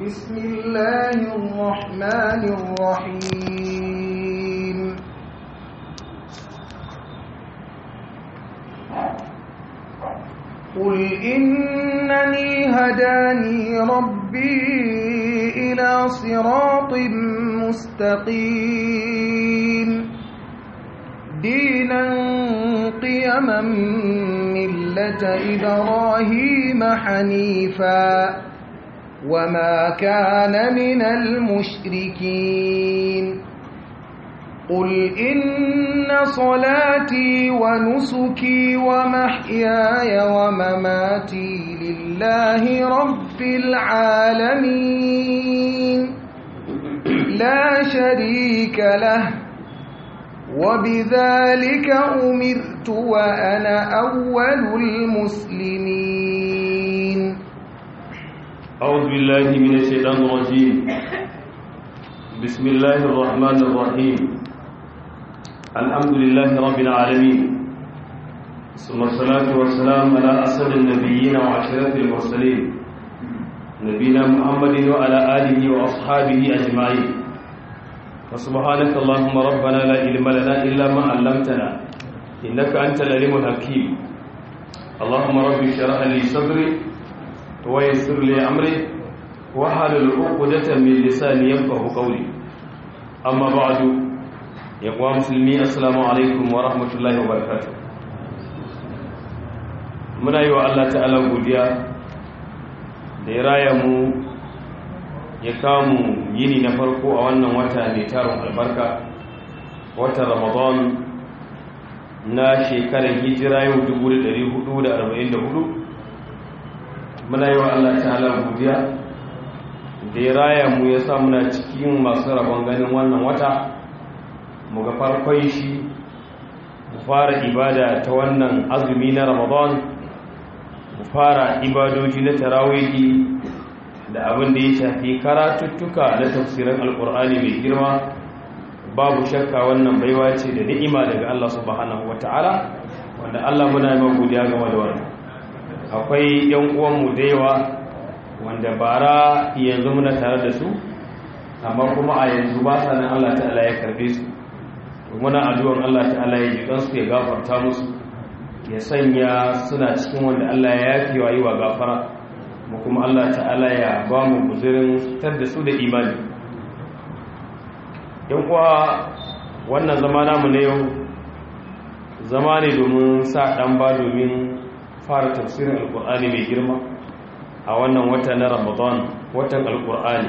بسم الله الرحمن الرحيم قل إنني هداني ربي إلى صراط مستقيم دينا قيما ملة إبراهيم حنيفا وما كان من المشركين قل إن صلاتي ونسكي ومحياي ومماتي لله رب العالمين لا شريك له وبذلك أمرت وأنا أول المسلمين أعوذ بالله من الشيطان الرجيم بسم الله الرحمن الرحيم الحمد لله رب العالمين ثم الصلاة والسلام على أسد النبيين وعشرة المرسلين نبينا محمد وعلى آله وأصحابه أجمعين فسبحانك اللهم ربنا لا علم لنا إلا ما علمتنا إنك أنت العليم الحكيم اللهم رب اشرح لي صدري ويسر لي أمري وحلل عقدة من لساني يفقه قولي أما بعد يا مسلمي السلام عليكم ورحمة الله وبركاته muna yi wa Allah ta'ala godiya da ya raya mu ya kamu yini na farko a wannan wata mai tarin albarka watan ramadan na shekarar hijira yau 1444 muna yi wa Allah ta'ala godiya da ya raya mu ya sa muna cikin masu rabon ganin wannan wata mu ga farkon shi mu fara ibada ta wannan azumi na ramadan mu fara ibadoji na tarawihi da abin da ya shafi karatuttuka na tafsirin alkur'ani mai girma babu shakka wannan baiwa ce da ni'ima daga Allah subhanahu wata'ala wanda Allah muna yi godiya game da wannan akwai yan uwanmu da yawa wanda bara yanzu muna tare da su amma kuma a yanzu ba sa nan Allah ta'ala ya karbe su to muna addu'ar Allah ta'ala ya jikan su ya gafarta musu ya sanya suna cikin wanda Allah ya yafi wa yi wa gafara mu kuma Allah ta'ala ya ba mu guzurin tar da su da imani yan kuwa wannan zama namu na yau zama ne domin sa dan ba domin fara tafsirin alkur'ani mai girma a wannan wata na ramadan watan alkur'ani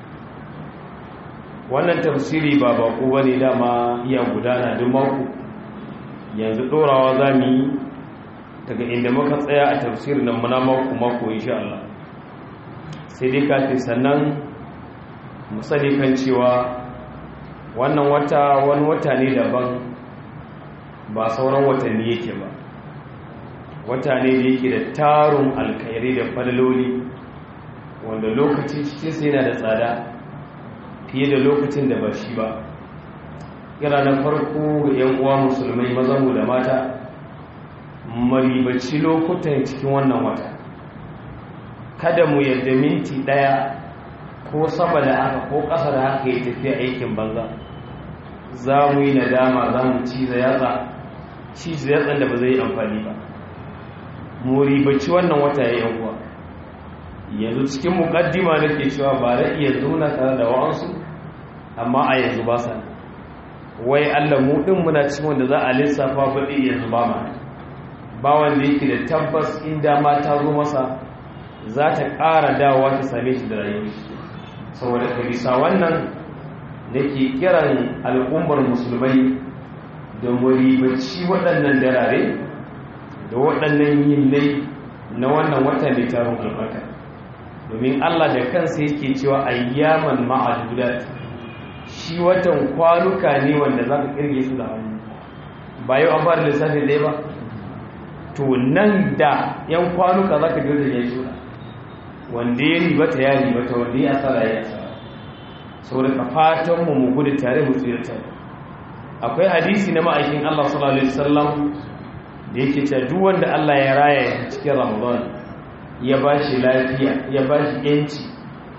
wannan tafsiri ba bako ba ne dama iya gudana duk mako yanzu ɗorawa za mu yi daga inda muka tsaya a tafsirin nan muna mako mako insha Allah sai dai kafin sannan mu sani kan cewa wannan wata wani wata ne daban ba sauran watanni yake ba wata ne da yake da tarun alkhairi da falaloli wanda lokaci cikinsa yana da tsada fiye da lokacin da ba shi ba yana na farko ga 'yan uwa musulmai mazanmu da mata maribaci lokutan cikin wannan wata kada mu yadda minti ɗaya ko sama da haka ko ƙasa da haka ya tafiya aikin banza za mu yi nadama za mu ciza yatsa ciza yatsan da ba zai yi amfani ba mu ribaci wannan wata ya yan uwa yanzu cikin mukaddima nake cewa ba da iya zauna tare da wa'ansu amma a yanzu ba sa wai Allah mu din muna cikin wanda za a lissafa baɗi yanzu ba ma ba wanda yake da tabbas in dama ta zo masa za ta ƙara dawowa ta same shi da rayuwa saboda ka bisa wannan nake kiran al'ummar musulmai da mu ribaci waɗannan darare da waɗannan yinnai na wannan wata mai tarin albarka domin Allah da kansa yake cewa ayyaman ma'adudat shi watan kwanuka ne wanda za ka kirge su da hannu ba yau an fara lissafin dai ba to nan da yan kwanuka za ka girda ya shi wanda ya ribata ya ribata wanda ya asara ya asara saboda ka fatan mu mu gudu tare mu tsira tare akwai hadisi na ma'aikin Allah sallallahu alaihi wasallam da yake cewa duk wanda Allah ya raya cikin Ramadan ya ba shi lafiya ya ba shi yanci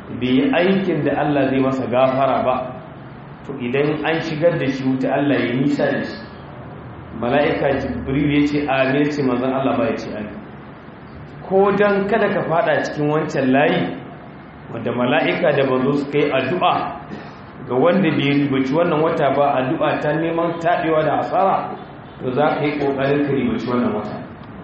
bai yi aikin da Allah zai masa gafara ba to idan an shigar da shi wuta Allah ya nisa da shi mala'ika jibril ya ce amin ce manzon Allah ba ya ce amin ko dan kada ka fada cikin wancan layi wanda mala'ika da bazo suka yi addu'a ga wanda bai ribaci wannan wata ba addu'a ta neman taɓewa da asara to za ka yi ƙoƙarin ka ribaci wannan wata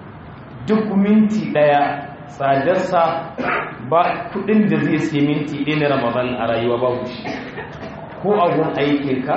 duk minti ɗaya tsadarsa ba kudin da zai sai minti ɗaya na ramadan a rayuwa babu shi ko a gun aikinka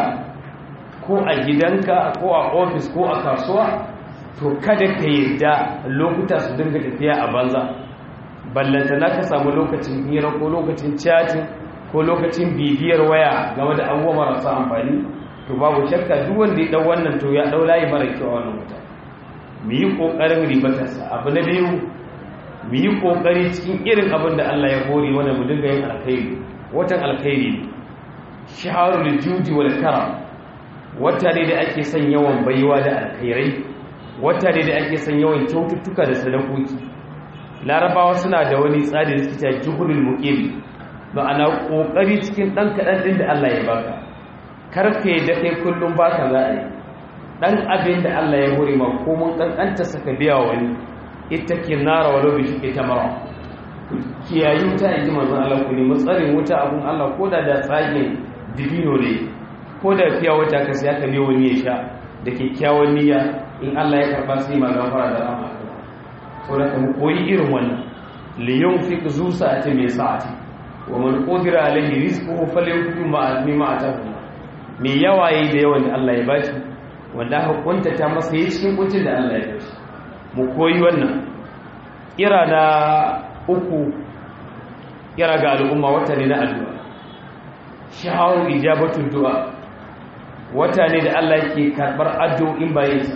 ko a gidanka ko a ofis ko a kasuwa to kada ka yadda lokuta su dinga tafiya a banza ballanta na ka samu lokacin hira ko lokacin chatting ko lokacin bibiyar waya game da abubuwa marasa amfani to babu shakka duk wanda ya dau wannan to ya dau layi mara kyau a wannan wuta mu yi kokarin ribatarsa abu na biyu mu yi kokari cikin irin abin da Allah ya hore wanda mu dinga yin alkhairi watan alkhairi shaharul judi wal karam wata ne da ake son yawan baiwa da alkhairai wata ne da ake son yawan kyaututtuka da sadakoki larabawa suna da wani tsari da suke juhulul muqim ma'ana kokari cikin dan kadan din da Allah ya baka karfe da kai kullum baka za a yi dan abin da Allah ya hore ma ko mun kankanta saka biya wani ita ke nara walau bi shi ta mara kiyayi wuta in ji manzon Allah ku nemi tsarin wuta abun Allah ko da da tsagen dibino ne ko da fiya wata ka sai aka biyo wani ya sha da kyakkyawan niyya in Allah ya karba sai ma gafara da rahama so da mu koyi irin wannan li yunfiq zu sa'ati min sa'ati wa man qadira alayhi rizquhu falyunfiq ma mimma atahu me yawa yayi da yawan da Allah ya bashi wanda aka kuntata masa yi cikin kuncin da Allah ya bashi mu koyi wannan kira na uku kira ga al'umma wata ne na addu'a shaharu ijabatun du'a wata ne da Allah yake karbar addu'o'in bayansa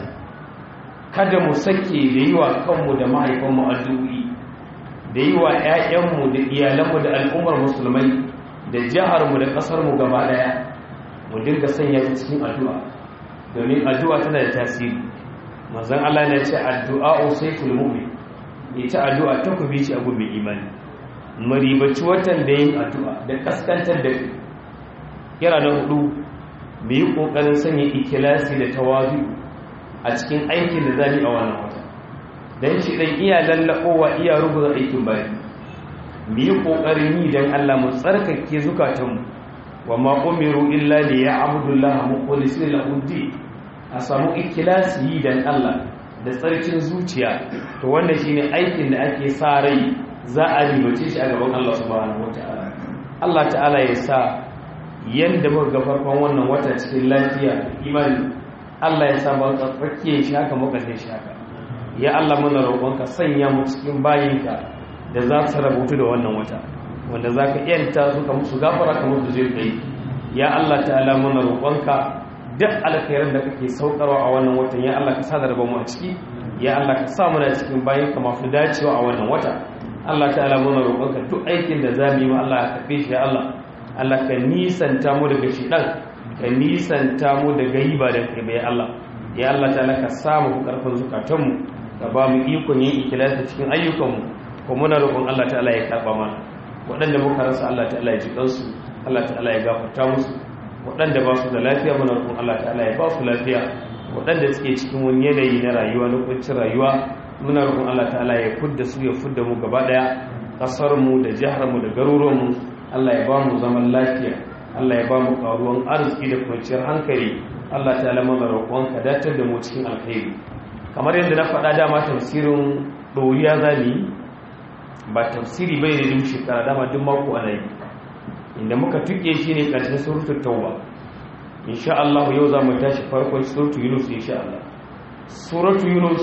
kada mu sake da yi wa kanmu da mahaifanmu addu'o'i da yi wa ‘ya'yanmu da iyalanmu da al'ummar musulmai da jiharmu da ƙasarmu gaba ɗaya mu dinga sanya ta cikin addu'a domin addu'a tana da tasiri manzan Allah na ce addu'a sai kulmumi ita addu'a ta kubi ci abu mai imani maribaci watan da yin addu'a da kaskantar da kira na hudu mu yi ƙoƙarin sanya ikilasi da tawazu a cikin aikin da zami a wannan wata don shi ɗan iya lallaɓowa iya rubuta aikin bayan mu yi ƙoƙarin yi don Allah mu tsarkake zukatanmu wa ma umiru illa li ya'budullaha mukhlisina lahu din a samu ikilasi yi don Allah da tsarkin zuciya to wannan shine aikin da ake sa rai za a ribace shi a gaban Allah subhanahu wataala Allah ta'ala ya sa yanda muka ga farkon wannan wata cikin lafiya imani Allah ya sa ba tsarkake shi haka muka sai shi haka ya Allah muna roƙonka sanya mu cikin bayinka da za su rabutu da wannan wata wanda za ka yanta su ka musu gafara ka musu zai kai ya Allah ta'ala muna roƙonka duk alkhairan da kake saukarwa a wannan watan ya Allah ka sa da rabon mu a ciki ya Allah ka sa muna cikin bayinka masu dacewa a wannan wata Allah ta'ala muna roƙonka duk aikin da zamu yi ma Allah ka kafe shi ya Allah Allah ka nisanta mu daga shidan ka nisanta mu daga yiba da kai ya Allah ya Allah ta'ala ka samu karfin zukatanmu ka ba mu ikon yin ikilasi cikin ayyukanmu ko muna roƙon Allah ta'ala ya karɓa mana waɗanda muka rasa Allah ta'ala ya ji kansu Allah ta'ala ya gafarta musu waɗanda ba su da lafiya muna roƙon Allah ta'ala ya ba su lafiya waɗanda suke cikin wani yanayi na rayuwa na kuncin rayuwa muna roƙon Allah ta'ala ya fudda su ya fudda mu gaba ɗaya ƙasar mu da jihar mu da garuruwan mu Allah ya ba mu zaman lafiya Allah ya ba mu ƙaruwan arziki da kwanciyar hankali Allah ta'ala muna roƙon ka datar da mu cikin alkhairi kamar yadda na faɗa dama tafsirin ɗoriya zani ba tafsiri bai da duk shekara dama duk mako ana yi inda muka tuke shi ne ƙarshen suratul tauba insha Allah yau za mu tashi farkon suratul yunus insha Allah suratul yunus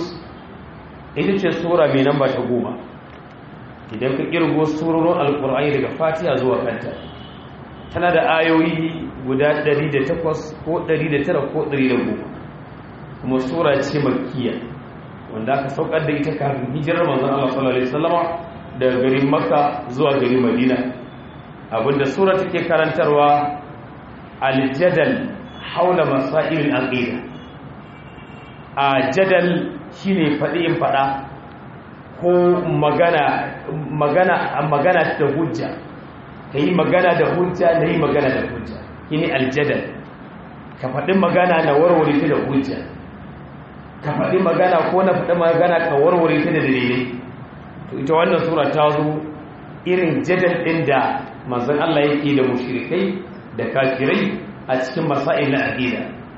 ita ce sura mai namba ta goma idan ka kirgo surorin alkur'ani daga fatiha zuwa kanta tana da ayoyi guda 108 ko 109 ko 110 kuma sura ce makkiya wanda aka saukar da ita kafin hijirar manzon Allah sallallahu alaihi wasallama daga garin makka zuwa garin madina abinda sura take karantarwa aljadal haula masailin aqida a jadal shine fadi in fada ko magana magana magana ta hujja ka yi magana da hujja na yi magana da hujja shine aljadal ka faɗi magana na warware ta da hujja ka faɗi magana ko na faɗi magana ka warware ta da dalilai to ita wannan sura ta zo irin jadal ɗin da manzon Allah yake da mushrikai da kafirai a cikin masail na aqida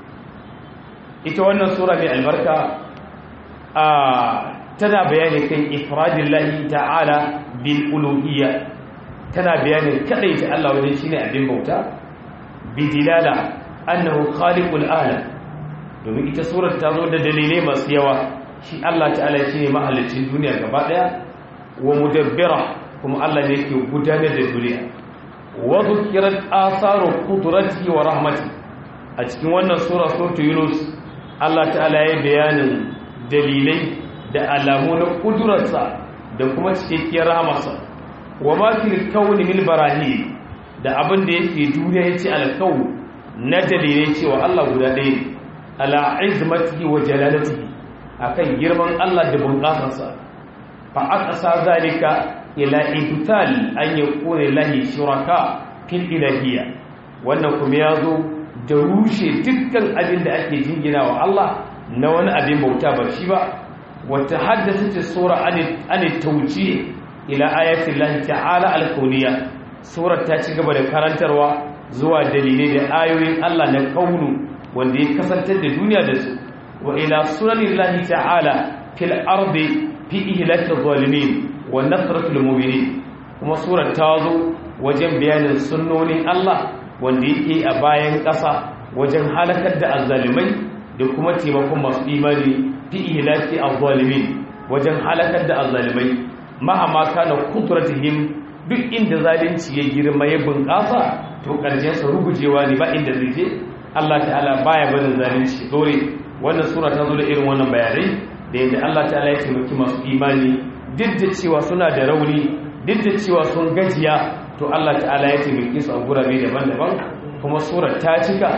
ita wannan sura mai albarka a tana bayani kan ifradillahi ta'ala bil uluhiyya tana bayanin kadaita Allah wajen shine abin bauta bidilala annahu khaliqul alam domin ita surar ta zo da dalilai masu yawa shi Allah ta'ala shine mahallicin duniya gaba daya wa mudabbira kuma Allah ne yake gudanar da duniya wa dhukirat atharu qudratihi wa rahmati a cikin wannan sura suratul yunus Allah ta'ala ya bayanin dalilai da alamu na kudurarsa da kuma cikakkiyar rahamarsa wa ma fil kawni min barahi da abin da yake duniya yace alkawu na dalilai cewa Allah guda ɗaya ne ala izmatihi wa jalalatihi akan girman Allah da bunƙasarsa fa aqsa zalika ila ibtal an yakuna lahi shuraka fil ilahiyya wannan kuma yazo da rushe dukkan abin da ake jingina wa Allah na wani abin bauta ba shi ba wata haddasa sura an tauci ila ayatin lahi ta'ala alkauniya surar ta ci gaba da karantarwa zuwa dalilai da ayoyin Allah na kaunu wanda ya kasantar da duniya da su wa ila sunanin lahi ta'ala fil ardi fi ihlaki zalimin wa nasratul mu'minin kuma surar ta zo wajen bayanin sunnonin Allah wanda yake a bayan ƙasa wajen halakar da azzalimai da kuma taimakon masu imani fi ihlaki az-zalimin wajen halakar da azzalimai mahama kana kudratihim duk inda zalunci ya girma ya bunƙasa to ƙarshen sa rugujewa ne ba inda zai je Allah ta'ala baya barin zalunci dore wannan sura ta zo da irin wannan bayanai da yadda Allah ta'ala ya taimaki masu imani duk da cewa suna da rauni duk da cewa sun gajiya to Allah ta'ala ya taimake su a gurabe daban-daban kuma surar ta cika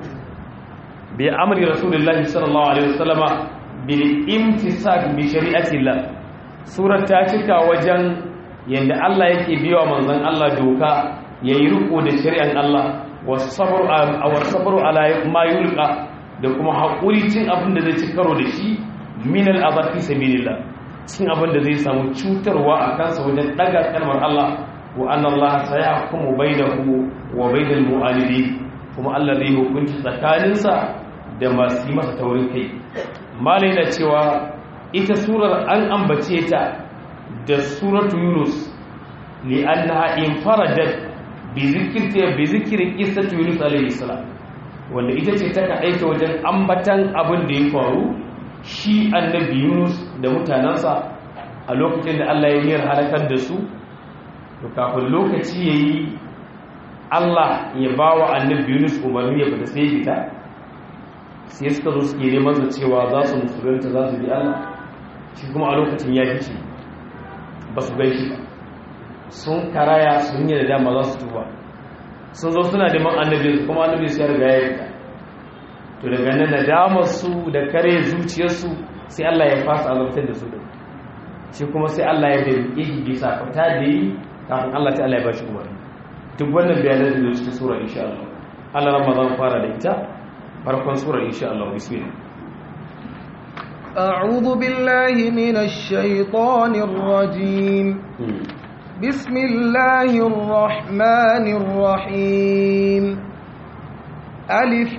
bi amri rasulullahi sallallahu alaihi wasallama bil imtisak bi shari'atillah surar ta cika wajen yanda Allah yake biya manzon Allah doka yayi riko da shari'an Allah wasabru wasabru ala ma yulqa da kuma hakuri cin abin da zai ci karo da shi min al azab fi sabilillah cin abin da zai samu cutarwa a kansa wajen daga kalmar Allah wa anna Allah sayahkumu bainahu wa bainal mu'anidin kuma Allah zai hukunci tsakaninsa da masu yi masa taurin kai malai na cewa ita surar an ambace ta da suratu yunus li annaha infaradat bi zikirta bi zikri qissatu yunus alayhi salam wanda ita ce ta kaɗaita wajen ambatan abin da ya faru shi annabi yunus da mutanensa a lokacin da Allah ya niyar halakar da su to kafin lokaci yayi Allah ya bawa annabi yunus umarni ya fita sai ya fita sai suka zo suke neman da cewa za su musulunta za su bi Allah shi kuma a lokacin ya fice ba su gai shi ba sun karaya sun yi da dama za su tuba sun zo suna neman annabi kuma annabi su ya riga ya fita to daga nan da damar su da kare zuciyarsu sai Allah ya fasa azabtar da su da shi kuma sai Allah ya dalike shi bisa fita da yi kafin Allah ta Allah ya bashi umarni duk wannan bayanan da cikin sura insha Allah Allah Ramadan fara da ita farkon surar insha Allah bismillah أعوذ بالله من الشيطان الرجيم بسم الله الرحمن الرحيم ألف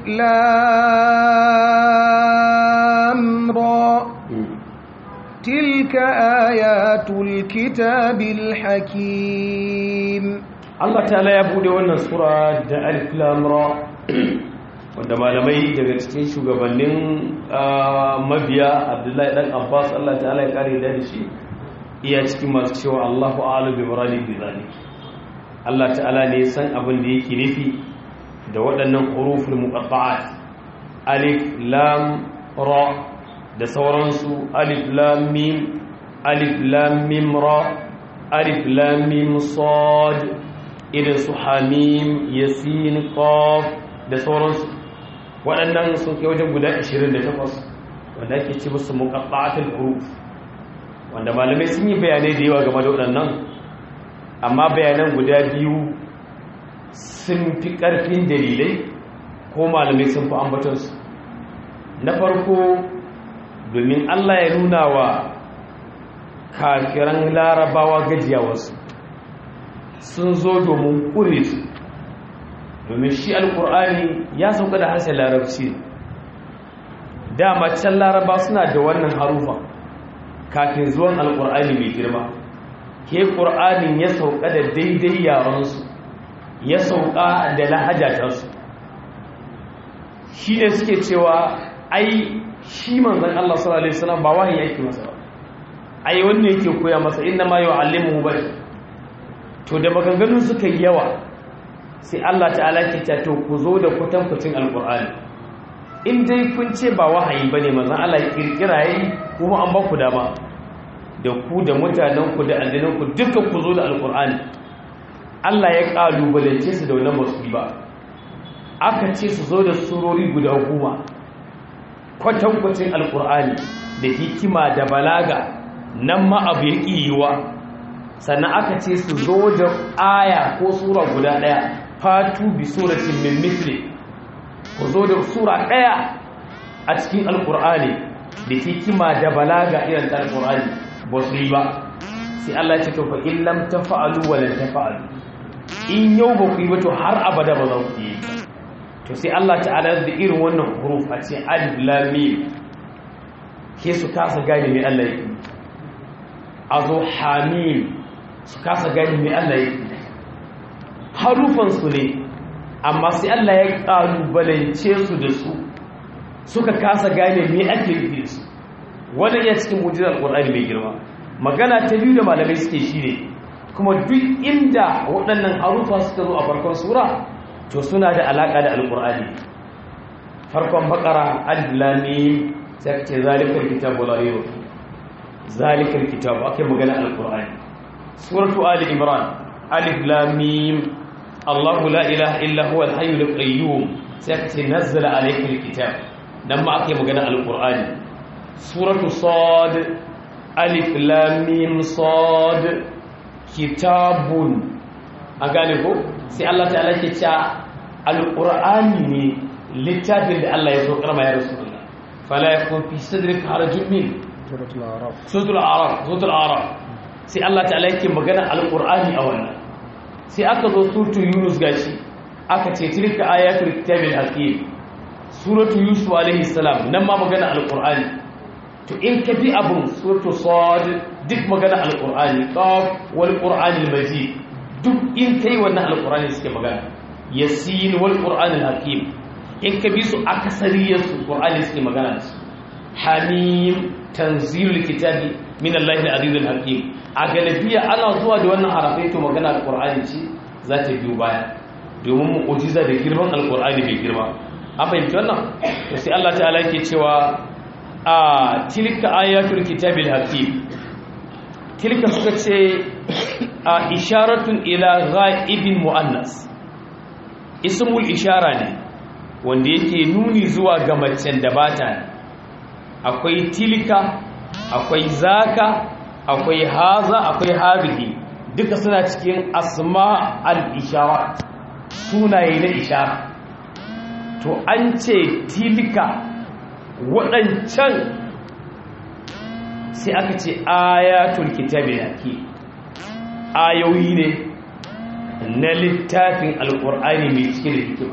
لام را تلك آيات الكتاب الحكيم Allah ta'ala ya bude wannan sura da alif lam ra wanda malamai daga cikin shugabannin mabiya abdullahi dan abbas allah ta'ala ya kare da shi iya cikin masu cewa allahu a'alu bi muradi bi zalik allah ta'ala ne san abin da yake nufi da waɗannan huruful muqatta'at alif lam ra da sauransu alif lam mim alif lam mim ra alif lam mim sad irin su hamim yasin qaf da sauransu waɗannan sun kai wajen guda 28 wanda ake ce musu muqatta'atul huruf wanda malamai sun yi bayanai da yawa game da waɗannan amma bayanan guda biyu sun fi ƙarfin dalilai ko malamai sun fi ambatonsu na farko domin Allah ya nuna wa kafiran larabawa gajiyawarsu sun zo domin ƙure su domin shi alƙur'ani ya sauka da harshen larabci dama can laraba suna da wannan harufa kafin zuwan alƙur'ani mai girma ke ƙur'anin ya sauka da daidai yaransu ya sauka da lahajatarsu shi ne suke cewa ai shi manzan Allah sallallahu Alaihi wasallam ba wahayi yake masa ba ai wanda yake koya masa inna ma yau alimu ba to da maganganun suka yi yawa sai Allah ta'ala ke ta to ku zo da kwatankwacin alkur'ani in dai kun ce ba wahayi ba ne manzan Allah ya kirkira yi kuma an ba ku dama da ku da mutanenku da aljinanku duka ku zo da alkur'ani Allah ya kalubalance su da wannan basu ba aka ce su zo da surori guda goma kwatankwacin alkur'ani da hikima da balaga nan ma abu ya yiwa sannan aka ce su zo da aya ko sura guda ɗaya fatu bi suratin min misli ku zo da sura ɗaya a cikin alkur'ani da hikima da balaga irin ta alkur'ani ba su yi ba sai Allah ya ce to fa in lam tafa'alu wa lan tafa'alu in yau ba ku yi ba to har abada ba za ku yi to sai Allah ta'ala da irin wannan huruf a ce alif lam mim ke su kasa gane me Allah yake azo hamim su kasa gane me Allah yake harufan su ne amma sai Allah ya kalubalance su da su suka kasa gane me ake yi su wannan ya cikin mujizar Qur'ani mai girma magana ta biyu da malamai suke shi ne kuma duk inda waɗannan harufa suka zo a farkon sura to suna da alaƙa da alƙur'ani farkon bakara aliflami sai ce zalikar kitabu la yau zalikar kitabu ake magana alƙur'ani suratu ali imran aliflami allahu la ilaha illa huwa alhayyul qayyum sai ce nazzala alaykal kitab nan ma ake magana alƙur'ani suratu sad alif lam mim sad kitabun a gane ko sai Allah ta'ala ke cewa alqur'ani ne littafin da Allah ya so karma ya rasulullah fala yakun fi sadrika harajun min suratul araf suratul a'raf suratul a'raf sai Allah ta'ala yake magana alqur'ani a wannan sai aka zo suratul yunus gashi aka ce tilka ayatul kitabil hakim suratul yusuf alaihi salam nan ma magana alqur'ani to in ka bi abun suratul sad duk magana alqur'ani qaf wal qur'anil majid duk in kai wannan alqur'ani suke magana yasin wal qur'anil hakim in ka bi su akasariyar su qur'ani suke magana da su hamim tanzilul kitabi min allahi al-azizul hakim a galabiya ana zuwa da wannan harafai to magana alqur'ani ce za ta biyo baya domin mu'jiza da girman alqur'ani bai girma an fahimci wannan to sai Allah ta'ala yake cewa a tilka ayatul kitabil hakim tilka suka ce a isharatun ila ghaibin muannas ismul ishara ne wanda yake nuni zuwa ga macen da bata akwai tilka akwai zaka akwai haza akwai hadhihi duka suna cikin asma al-isharat sunaye na ishara to an ce tilka waɗancan sai aka ce ayatul kitabi yake ayoyi ne na littafin alƙur'ani mai cike da hikima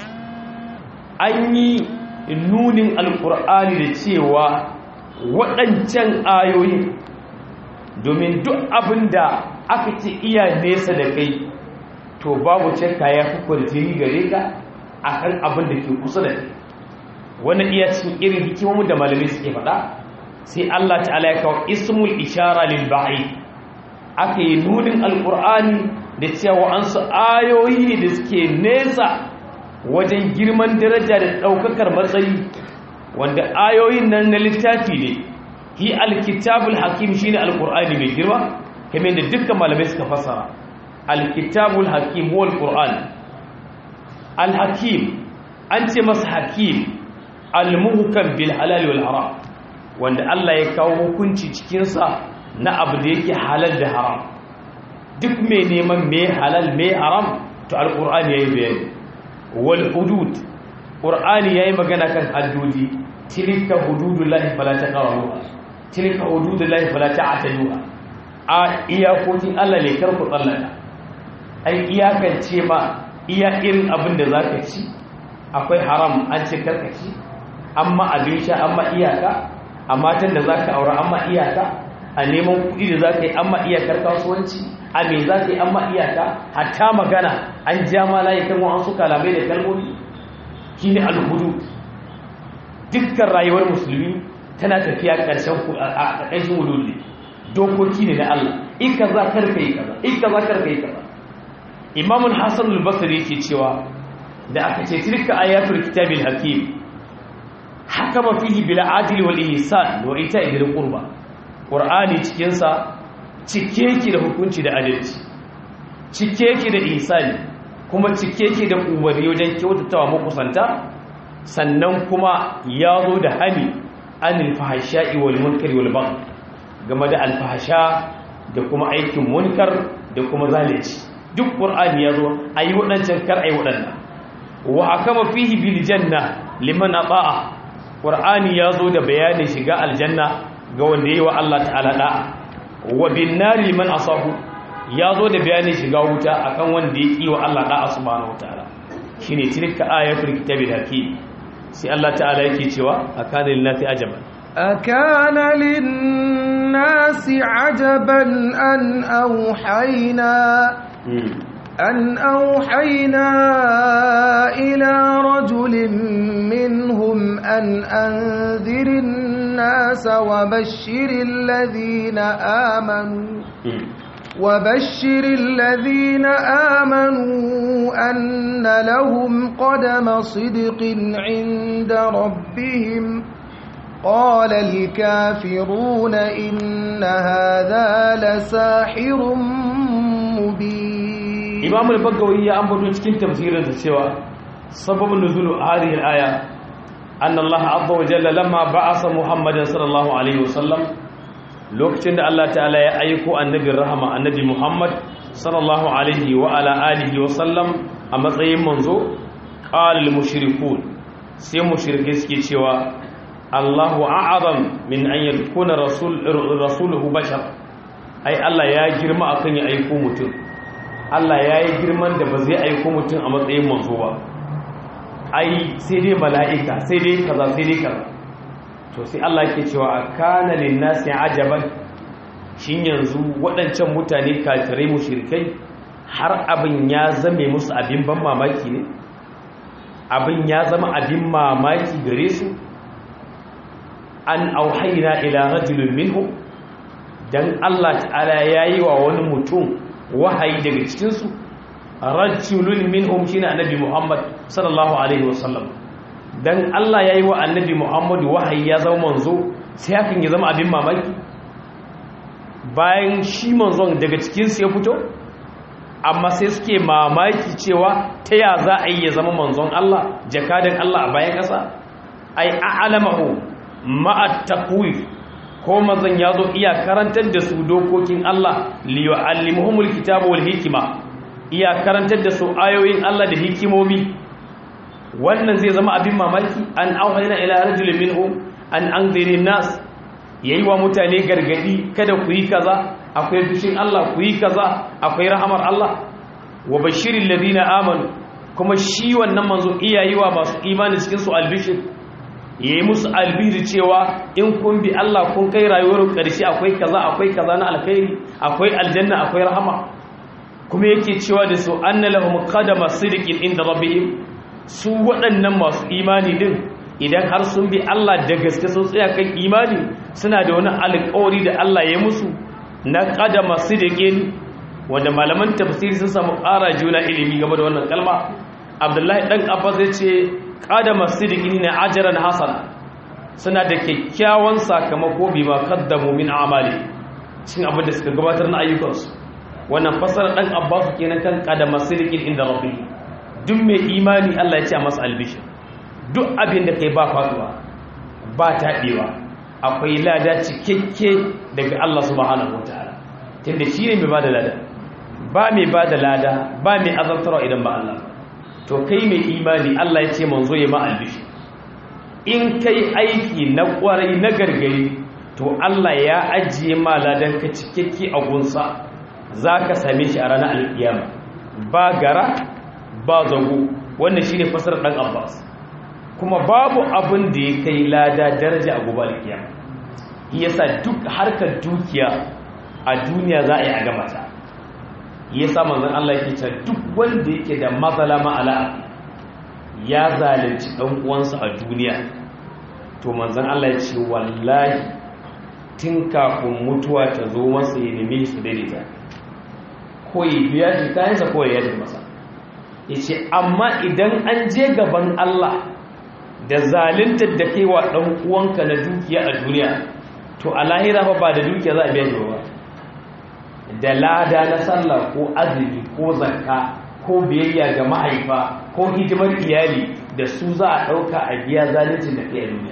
an yi nunin alƙur'ani da cewa waɗancan ayoyi domin duk abin da aka ce iya nesa da kai to babu cakka ya fi kwarjini gare ka a kan abin da ke kusa da kai wannan iya cikin irin hikimomin da malamai suke faɗa sai Allah ta'ala ya kawo ismul ishara lil ba'i aka yi nunin alqur'ani da cewa an su ayoyi ne da suke nesa wajen girman daraja da daukakar matsayi wanda ayoyin nan na littafi ne hi alkitabul hakim shine alqur'ani mai girma kamar da dukkan malamai suka fassara alkitabul hakim huwa alqur'an alhakim an ce masa hakim almuhkam bil halal wal haram wanda Allah ya kawo hukunci cikin sa na abu da yake halal da haram duk mai neman me halal me haram to alqur'ani yayi bayani wal hudud qur'ani yayi magana kan haddodi tilka hududullahi fala taqrabuha tilka hududullahi fala ta'taduha a iyakokin Allah ne kar ku tsallaka ai iyakance ma iya irin abin da zaka ci akwai haram an ce karka ci amma abin sha amma iyaka a matan da zaka aura amma iyaka a neman kuɗi da zaka yi amma iyakar kasuwanci a me zaka yi amma iyaka hatta magana an ja ma layi kan wa'ansu kalamai da kalmomi shine al-hudud dukkan rayuwar musulmi tana tafiya ƙarshen a ƙarshen wululi dokoki ne na Allah in ka za karka yi kaza in ka za karka yi kaza Imam Hassan al-Basri yake cewa da aka ce tilka ayatul kitabil hakim hakama fihi bil adli wal ihsan wa ita'i bil qurba Qur'ani cikin sa cike yake da hukunci da adalci cike yake da ihsani kuma cike yake da umarni wajen kyautatawa makusanta sannan kuma ya zo da hani anil fahasha'i wal munkari wal bagh game da alfahasha da kuma aikin munkar da kuma zalunci duk qur'ani ya zo ayi wadancan kar ayi wadannan wa akama fihi bil janna liman ata'a qur'ani ya zo da bayanin shiga aljanna ga wanda yayi wa Allah ta'ala da'a wa bin nari liman asahu ya zo da bayanin shiga wuta akan wanda ya ki wa Allah da'a subhanahu wataala shine tilka ayatul kitabil hakim sai Allah ta'ala yake cewa akana linnati ajaban akana linnasi ajaban an auhayna an auhayna ila rajulin minhum an anzirin الناس وبشر الذين آمنوا وبشر الذين آمنوا أن لهم قدم صدق عند ربهم قال الكافرون إن هذا لساحر مبين إمام البقوي أنبض cikin tafsirin sa cewa sababin nuzul hadhihi al-aya anna Allah azza wa jalla lamma ba'asa Muhammadan sallallahu alaihi wasallam lokacin da Allah ta'ala ya aiko annabin rahama annabi Muhammad sallallahu alaihi wa ala alihi wa sallam a matsayin manzo qalil mushrikun sai mushrike suke cewa Allahu a'azam min an yakuna rasul rasuluhu bashar ai Allah ya girma akan ya aiko mutum Allah ya yi girman da ba zai aiko mutum a matsayin manzo ba ai sai dai mala'ika sai dai kaza sai dai kaza to sai Allah ke cewa kana linnasi ajaban shin yanzu waɗancan mutane kafirai mushrikai har abin ya zame musu abin ban mamaki ne abin ya zama abin mamaki gare su an auhayna ila rajulin minhum dan Allah ta'ala yayi wa wani mutum wahayi daga cikin su rajulun minhum shine annabi Muhammad sallallahu alaihi wasallam dan Allah ya yi wa annabi Muhammadu wahayi ya zama manzo sai hakan ya zama abin mamaki bayan shi manzon daga cikinsu ya fito amma sai suke mamaki cewa ta ya za a yi ya zama manzon Allah jakadan Allah a bayan ƙasa ai a'lamahu ma'at taqwif ko manzon ya zo iya karantar da su dokokin Allah li yu'allimuhumul kitaba wal hikma iya karantar da su ayoyin Allah da hikimomi wannan zai zama abin mamaki an auhayna ila rajulin minhum an anzirin nas yayi wa mutane gargadi kada ku yi kaza akwai fushin Allah ku yi kaza akwai rahamar Allah wa bashiril ladina amanu kuma shi wannan manzo iyayi wa masu imani cikin su albishir yayi musu albiri cewa in kun bi Allah kun kai rayuwar ƙarshe akwai kaza akwai kaza na alkhairi akwai aljanna akwai rahama kuma yake cewa da su anna lahum qadama sidqin inda rabbihim su waɗannan masu imani din idan har sun bi Allah da gaske sun tsaya kan imani suna da wani alƙawari da Allah ya musu na qadama sidqin wanda malaman tafsiri sun samu ƙara juna ilimi game da wannan kalma Abdullahi dan Abbas ya ce qadama sidqin ne ajran hasana suna da kyakkyawan sakamako bima kaddamu min amali cin abin da suka gabatar na ayyukansu wannan fasara dan Abbas kenan kan qadama sidqin inda rabbi duk mai imani Allah ya ce masa albishir duk abin da kai ba faduwa ba taɓewa akwai lada cikakke daga Allah subhanahu wataala tunda shi ne mai bada lada ba mai ba da lada ba mai azantarwa idan ba Allah to kai mai imani Allah ya ce manzo ya ma albishi in kai aiki na kwarai na gargari to Allah ya ajiye ma ladan ka cikakke a gunsa za ka same shi a ranar alkiyama ba gara ba zago wannan shine fasarar dan Abbas kuma babu abin da ya kai lada daraja a gobe alkiyama yasa duk harkar dukiya a duniya za a yi a gama ta yasa manzon Allah yake cewa duk wanda yake da matsala ma'ala ya zalunci dan uwansa a duniya to manzon Allah ya ce wallahi tun kafin mutuwa ta zo masa ya neme su daidaita ko ya biya shi kayansa ko ya yadda masa ya ce amma idan an je gaban Allah da zaluntar da kai wa ɗan uwanka na dukiya a duniya to a lahira fa ba da dukiya za a biya shi ba da lada na sallah ko azumi ko zakka ko biyayya ga mahaifa ko hidimar iyali da su za a ɗauka a biya zaluncin da kai a duniya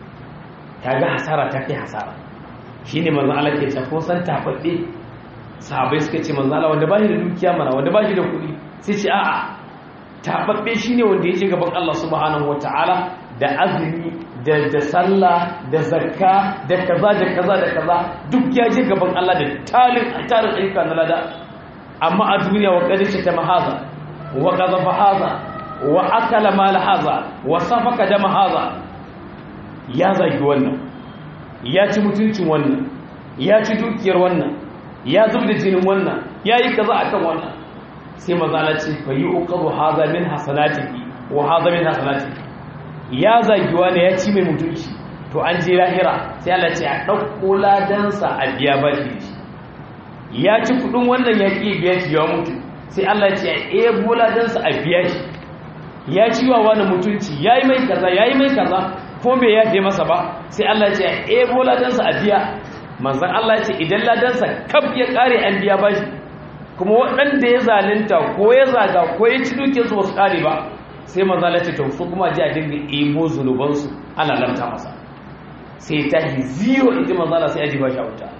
ta ga hasara ta kai hasara shi ne manzan Allah ke ko san tafaɗe sahabai suka ce manzan Allah wanda ba shi da dukiya mana wanda ba shi da kuɗi sai ce a'a tafaɗe shi ne wanda ya ce gaban Allah subhanahu wa ta'ala da azumi da da sallah da zakka da kaza da kaza da kaza duk ya je gaban Allah da talin tarin ayyuka na lada amma a duniya wa kadisha ta mahaza wa qazafa haza wa akala mal haza wa safaka dama haza ya zagi wannan ya ci mutuncin wannan ya ci dukiyar wannan ya zub da jinin wannan ya yi kaza akan wannan sai mazala ce fa yi uqaru haza min hasanatihi wa haza min hasanatihi ya zagi wani ya ci mai mutunci to an je lahira sai Allah ce a ɗauko ladansa a biya bashi ya ci kudin wannan ya ƙi biya shi ya mutu sai Allah ce a ebo ladansa a biya shi ya ci wa wani mutunci ya yi mai kaza ya yi mai kaza ko bai yafe masa ba sai Allah ce a ebo ladansa a biya manzan Allah ce idan ladansa kaf ya ƙare an biya bashi kuma waɗanda ya zalunta ko ya zaga ko ya ci dukiyarsu ba su ƙare ba sai manzo Allah ce to su kuma ji a dinga ebo zunubansu ana lanta masa sai ta yi zero inji manzo Allah sai aji ba shi a wuta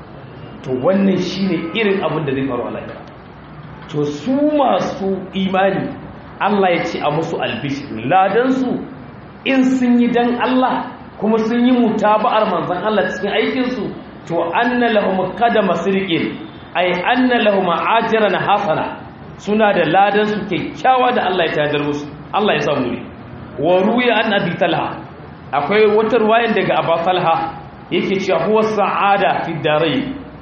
to wannan shine irin abin da zai faru a lahira to su masu imani Allah ya ce a musu albishi ladan su in sun yi dan Allah kuma sun yi mutaba'ar manzon Allah cikin aikin su to anna lahum qadama sirqin ay anna lahum ajran hasana suna da ladan su kyakkyawa da Allah ya tadar musu Allah ya samu ne wa ruya an abi talha akwai wata ruwayan daga abu talha yake cewa huwa sa'ada fi darai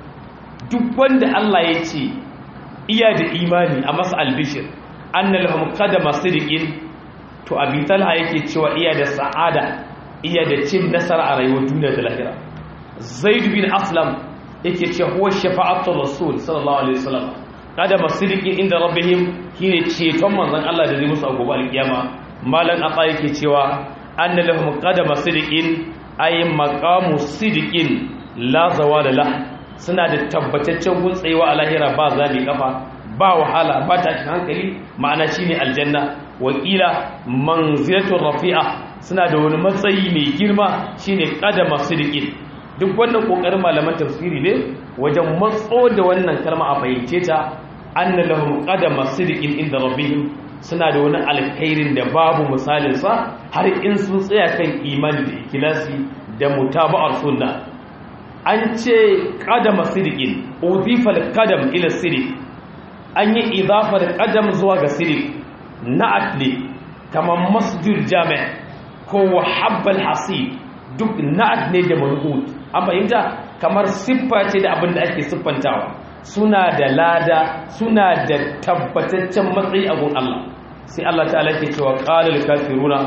duk wanda Allah ya ce iya da imani a masa albishir anna lahum qadama sidqin to abi talha yake cewa iya da sa'ada iya da cin nasara a rayuwar duniya da lahira zaid bin aslam yake cewa huwa shafa'atul rasul sallallahu alaihi wasallam kada masirikin inda rabbihim shine ceton manzon Allah da zai musu a gobe alkiyama malan aka yake cewa anna lahum qadama sidiqin ay maqamu sidiqin la zawala la suna da tabbataccen guntsayewa a lahira ba zabi kafa ba wahala ba ta hankali ma'ana shine aljanna wakila manzilatul rafi'a suna da wani matsayi mai girma shine qadama sidiqin duk wannan kokarin malaman tafsiri ne wajen matso da wannan kalma a fahimce ta anna lahum qadama sidqin inda rabbihim suna da wani alkhairin da babu misalin sa har in sun tsaya kan imani da ikhlasi da mutaba'ar sunna an ce qadama sidqin udifa al-qadam ila sidq an yi idafar qadam zuwa ga sidq na'at ne kamar masjid jami' ko wahabbal hasib duk na'at ne da manhut an fahimta kamar siffa ce da abin da ake siffantawa suna da lada suna da tabbataccen matsayi a gun Allah sai Allah ta'ala ke cewa qalil kafiruna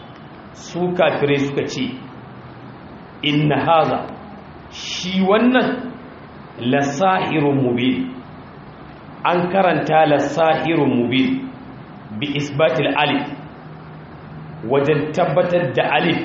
su kafirai suka ce inna haza shi wannan la sahirun mubin an karanta la sahirun mubin bi isbatil alif wajen tabbatar da alif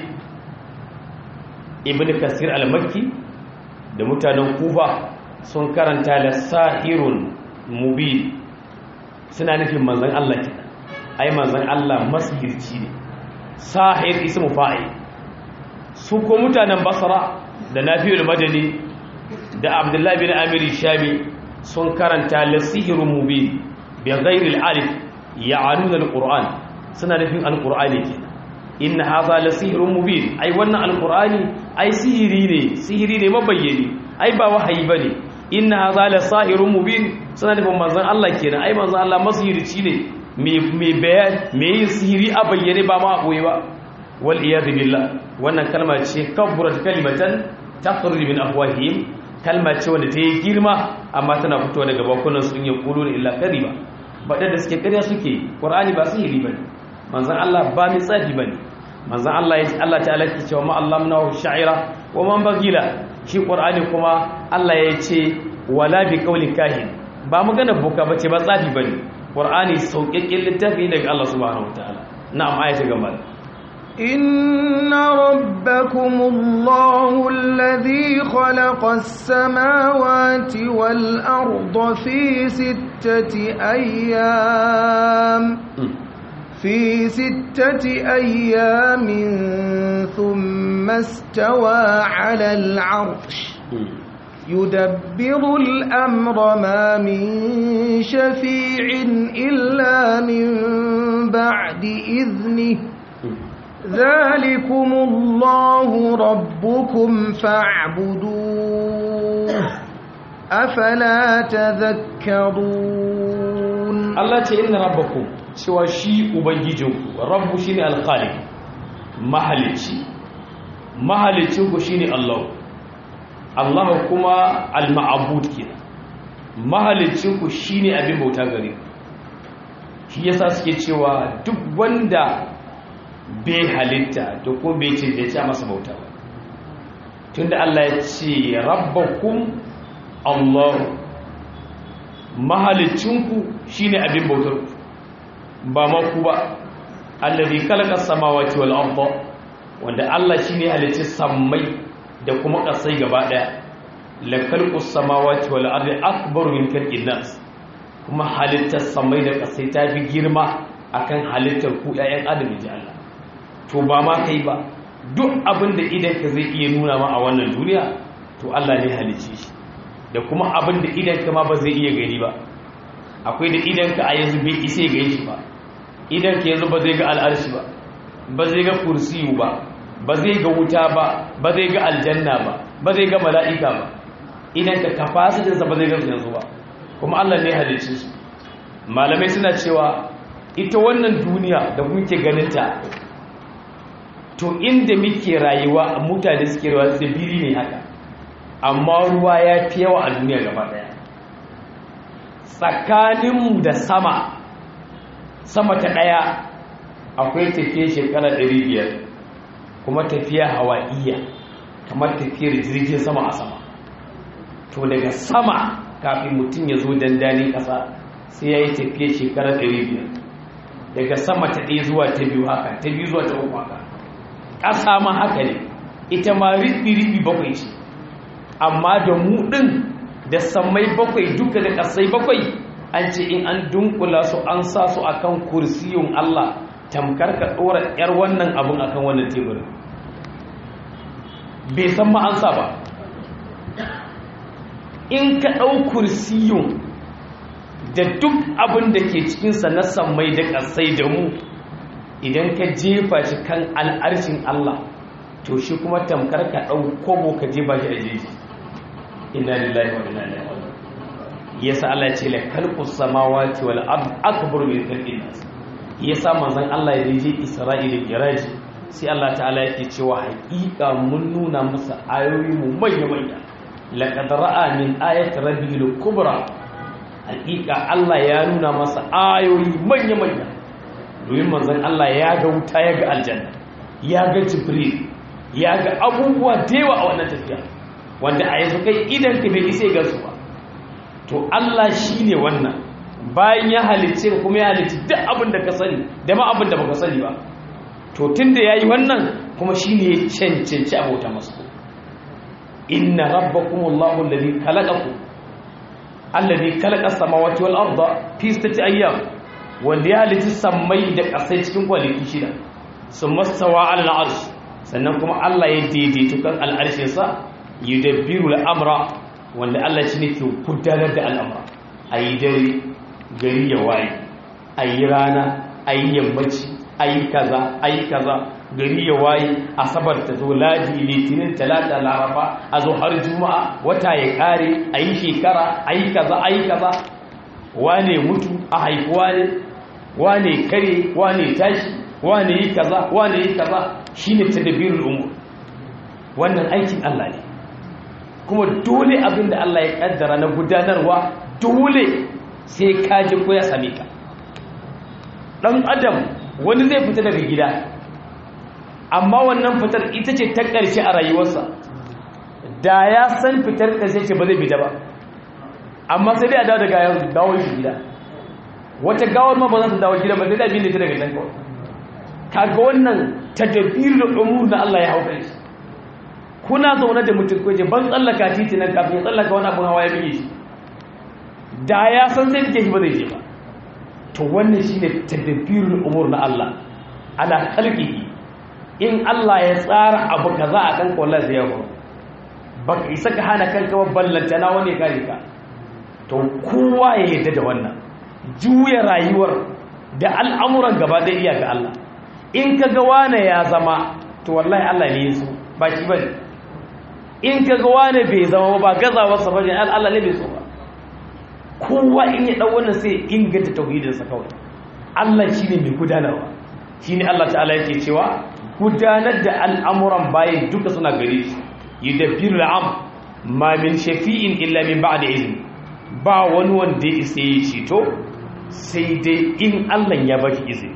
ibn kasir al-makki da mutanen kufa sun karanta la sahirun mubin suna nufin manzon Allah kenan ai manzon Allah masihirci ne sahir ismu fa'il su ko mutanen basra da nafi'ul madani da abdullahi bin amir shami sun karanta lasihirun mubin bi ghairi al-alif ya'aluna al-qur'an suna nufin al-qur'ani kenan inna hadha lasihirun mubin ai wannan al-qur'ani ai sihiri ne sihiri ne mabayyani ai ba wahayi bane inna hadha lasahirun mubin suna nufin manzon Allah kenan ai manzon Allah masihirci ne mai bayan mai yin sihiri a bayyane ba ma a ɓoye ba wal iyadu billah wannan kalma ce kabburat kalimatan takhruju min afwahihim kalma ce wanda ta yi girma amma tana fitowa daga bakunan sun yi qulun illa kadhiba bada da suke ƙarya suke qur'ani ba sihiri bane manzon Allah ba mai tsafi bane manzon Allah ya Allah ta'ala ke cewa ma allamnahu sha'ira wa man bagila shi qur'ani kuma Allah ya ce wala bi qawli kahin ba magana boka bace ba tsafi bane qur'ani sauƙaƙƙen littafi daga Allah subhanahu wataala na'am ayata gaba إن ربكم الله الذي خلق السماوات والأرض في ستة أيام في ستة أيام ثم استوى على العرش يدبر الأمر ما من شفيع إلا من بعد إذنه ذلكم الله ربكم فاعبدوه أفلا تذكرون الله تعالى ربكم سوى شيء أبنجيجكم رب شيني الخالق mahalici mahalicinku shine Allah Allah kuma al-ma'bud kenan mahalicinku shine abin bauta gare shi yasa suke cewa duk wanda bai halitta to ko bai ce ya ce masa bauta ba tunda Allah ya ce rabbakum Allah mahalicinku shine abin bautar ku ba ma ku ba allazi khalaqa samawati wal arda wanda Allah shine halicci sammai da kuma kasai gaba daya la khalqus samawati wal ardi akbar min khalqin nas kuma halittar sammai da kasai ta fi girma akan halittar ku ƴaƴan adam ji Allah to ba ma kai ba duk abin da idan ka zai iya nuna ma a wannan duniya to Allah ne halicci shi da kuma abin da idan ka ma ba zai iya gani ba akwai da idan ka a yanzu bai isa gani shi ba idan ka yanzu ba zai ga al'arshi ba ba zai ga kursiyu ba ba zai ga wuta ba ba zai ga aljanna ba ba zai ga mala'ika ba idan ka kafasitinsa ba zai ga yanzu ba kuma Allah ne halicci su malamai suna cewa ita wannan duniya da muke ganinta to inda muke rayuwa mutane suke rayuwa tsibiri ne haka amma ruwa ya fi yawa a duniya gaba daya tsakaninmu da sama sama ta ɗaya akwai tafiye shekara 500 kuma tafiya hawa'iyya kamar tafiyar jirgin sama a sama to daga sama kafin mutum ya zo dandalin ƙasa sai ya yi tafiye shekara 500 daga sama ta ɗaya zuwa ta biyu haka ta biyu zuwa ta uku haka ƙasa ma haka ne ita ma riɓi-riɓi bakwai ce amma da mu ɗin da sammai bakwai duka da ƙasai bakwai an ce in an dunkula su an sa su akan kursiyun Allah tamkar ka ɗora 'yar wannan abin akan wannan teburin bai san ma an sa ba in ka ɗau kursiyun da duk abin da ke cikinsa na sammai da ƙasai da mu idan ka jefa shi kan al'arshin Allah to shi kuma tamkar ka ɗau kobo ka jefa shi a jeji inna lillahi wa inna ilaihi raji'un yasa Allah ya ce la khalqus samawati wal ard akbar min khalqin nas yasa manzon Allah ya je Isra'ila giraji sai Allah ta'ala yake cewa haƙiƙa mun nuna masa ayoyi mu manya manya laqad ra'a min ayati rabbil kubra haƙiƙa Allah ya nuna masa ayoyi manya manya domin manzon Allah ya ga wuta ya ga aljanna ya ga jibril ya ga abubuwa da yawa a wannan tafiya wanda a yanzu kai idan ka bai isa ga su ba to Allah shi ne wannan bayan ya halicce ka kuma ya halicci duk abin da ka sani da ma abin da baka sani ba to tun da ya yi wannan kuma shi ne ya cancanci abota masu inna rabbakum allahu alladhi khalaqakum alladhi khalaqa samawati wal arda fi sittati ayyam wanda ya halicci sammai da ƙasai cikin kwanaki shida sun mastawa ala al'arsh sannan kuma Allah ya daidaito kan al'arshinsa yudabbiru al'amra wanda Allah shi ne ke gudanar da al'amura a yi dare gari ya waye a yi rana a yi yammaci a yi kaza a yi kaza gari ya waye asabar ta zo ladi litinin talata laraba a zo har juma'a wata ya kare a yi shekara a yi kaza a yi kaza wane mutu a haifuwa ne wane kare wane tashi wane yi kaza wane yi kaza shine tadbirul umur wannan aikin Allah ne kuma dole abin da Allah ya kaddara na gudanarwa dole sai ka ji ko ya same ka dan adam wani zai fita daga gida amma wannan fitar ita ce ta ƙarshe a rayuwarsa da ya san fitar ƙarshe ce ba zai fita ba amma sai dai a dawo daga gawar shi gida wata gawar ma ba za ta dawo gida ba sai da abin da ta daga can kawai kaga wannan tadbirul umur na Allah ya hauka shi kuna zaune da mutum ko je ban tsallaka titi nan kafin ya tsallaka wani abun hawa ya bige shi da ya san sai bige shi ba zai je ba to wannan shine tadbirul umur na Allah ala khalqihi in Allah ya tsara abu kaza akan wallahi zai yawo baka isa ka hana kanka ba ballanta na wani kare ka to kowa ya yarda da wannan juya rayuwar da al'amuran gaba da iya ga Allah in ka ga wane ya zama to wallahi Allah ne ya so ba shi bane in ka ga wane bai zama ba gazawarsa ba ne Allah ne bai so ba kowa in ya ɗau wannan sai inganta tauhidinsa kawai Allah shi ne mai gudanarwa shi ne Allah ta'ala yake cewa gudanar da al'amuran bayan duka suna gare shi yi da biyu la'am ma min shafi'in illa min ba da izini ba wani wanda ya isa yi ceto sai dai in Allah ya baki izini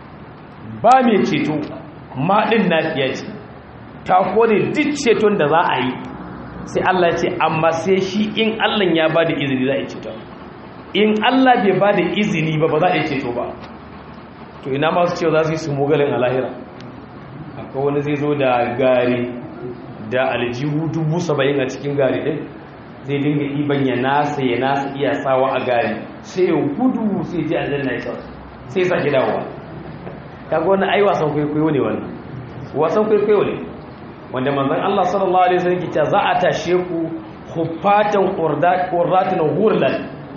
ba mai ceto ma ɗin nafiya ce ta kone duk ceton da za a yi sai Allah ce amma sai shi in Allah ya ba da izini za a yi ceto in Allah bai ba da izini ba ba za a yi ceto ba to ina masu cewa za su yi su mugalin alahira akwai wani zai zo da gari da aljihu dubu saba'in a cikin gari ɗin zai dinga iban ya nasa ya nasa iya sawa a gari sai ya gudu sai ji aljanna ya sauka sai sa dawowa kaga wani ai wasan kwaikwayo ne wannan wasan kwaikwayo ne wanda manzon Allah sallallahu alaihi wasallam kita za a tashe ku hufatan qurratun hurlan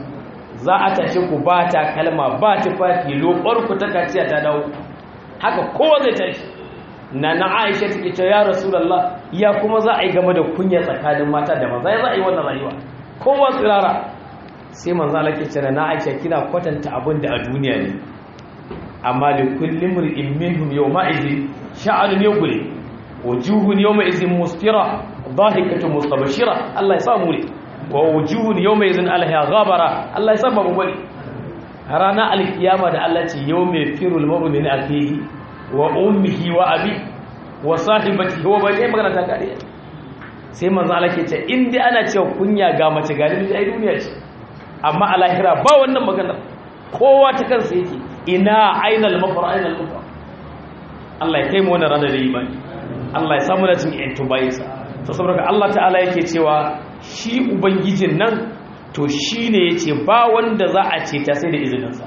za a tashe ku ba ta kalma ba tufafi lokar ku ta kaciya ta dawo haka kowa zai tashi na na Aisha take cewa ya Rasulullah ya kuma za a yi game da kunya tsakanin mata da maza za a yi wannan rayuwa kowa tsirara sai manzo Allah ke cewa na Aisha kina kwatanta abin da a duniya ne amma da kullum mur'in minhum yawma idhin sha'anun yughli wujuhun yawma idhin musfira dhahikatun mustabshira Allah ya samu ne wa wujuhun yawma idhin alha ghabara Allah ya samu mu bari rana alkiyama da Allah ce yawma firul mar'u min akhihi wa ummihi wa abi wa sahibatihi wa bani magana ta kare sai manzo Allah ke ce in dai ana cewa kunya ga mace galibi ai duniya ce amma a lahira ba wannan magana kowa ta kansa yake ina ainal mafar ainal mafar Allah ya kai mu wannan ranar da imani Allah ya samu da cin yantu bayinsa to saboda Allah ta'ala yake cewa shi ubangijin nan to shine yace ba wanda za a ce ta sai da izininsa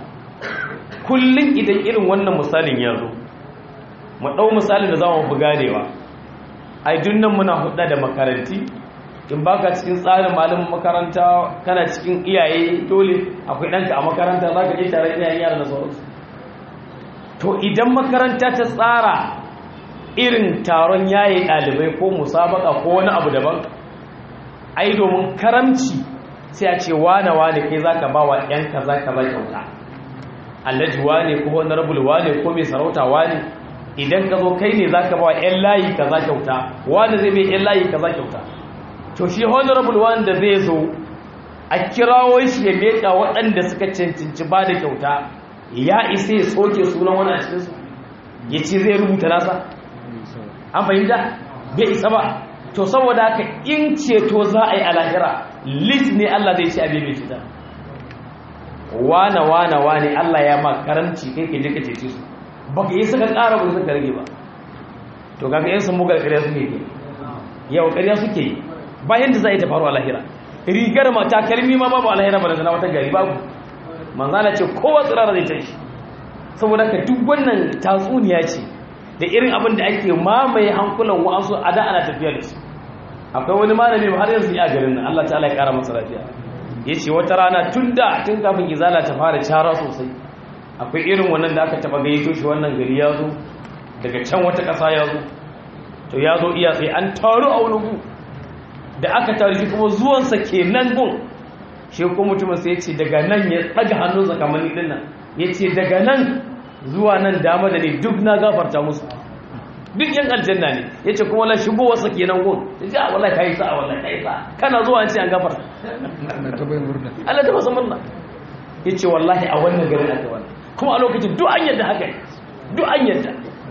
kullun idan irin wannan misalin ya zo mu dau misalin da zamu buga ganewa ai dunnan muna hudda da makaranti in baka cikin tsarin malamin makaranta kana cikin iyaye dole akwai ɗanka a makaranta za ka je tare iyayen yara da sauransu to idan makaranta ta tsara irin taron yaye ɗalibai ko musabaka ko wani abu daban ai domin karamci sai a ce wane wane kai za ka ba wa ‘yan kaza kaza kyauta allaji wane ko honorable wane ko mai sarauta wane idan ka zo kai ne za ka ba wa ‘yan layi kaza kyauta wane zai mai ‘yan layi kaza kyauta to shi honorable wanda zai zo a kirawo shi ya meka waɗanda suka cancanci ba da kyauta ya isa ya soke sunan wani a cikinsu ya ce zai rubuta nasa an fahimta bai isa ba to saboda haka in ceto za a yi alahira lit ne Allah zai ce abin mai cita wane wane wane Allah ya ma karanci kai ke jika cece su baka yi suka ƙara ba suka rage ba to kaga yin sun mugar ƙarya suke yi yau ƙarya suke yi bayan da za a yi ta faru a lahira rigar mata kalmi ma babu a lahira ba da zana wata gari babu manzana ce kowa tsirara zai tashi saboda ka duk wannan tatsuniya ce da irin abin da ake mamaye hankulan wa'ansu a da ana tafiya da su akwai wani malami har yanzu ya garin nan Allah ta'ala ya kara masa lafiya yace wata rana tun da tun kafin izala ta fara cara sosai akwai irin wannan da aka taba gayyato shi wannan gari ya zo daga can wata ƙasa ya zo to ya zo iya sai an taru a wani gu da aka taru shi kuma zuwansa kenan gun shi ko mutumin sai ya ce daga nan ya ɗaga hannunsa kamar ni ɗin nan ya ce daga nan zuwa nan dama da ne duk na gafarta musu duk yan aljanna ne ya ce kuma la shigo wasa kenan gun ya ce a wallahi ka yi sa a wallahi ka yi sa kana zuwa an ce an gafarta Allah ta masa murna ya ce wallahi a wannan garin aka wani kuma a lokacin duk an yadda haka duk an yadda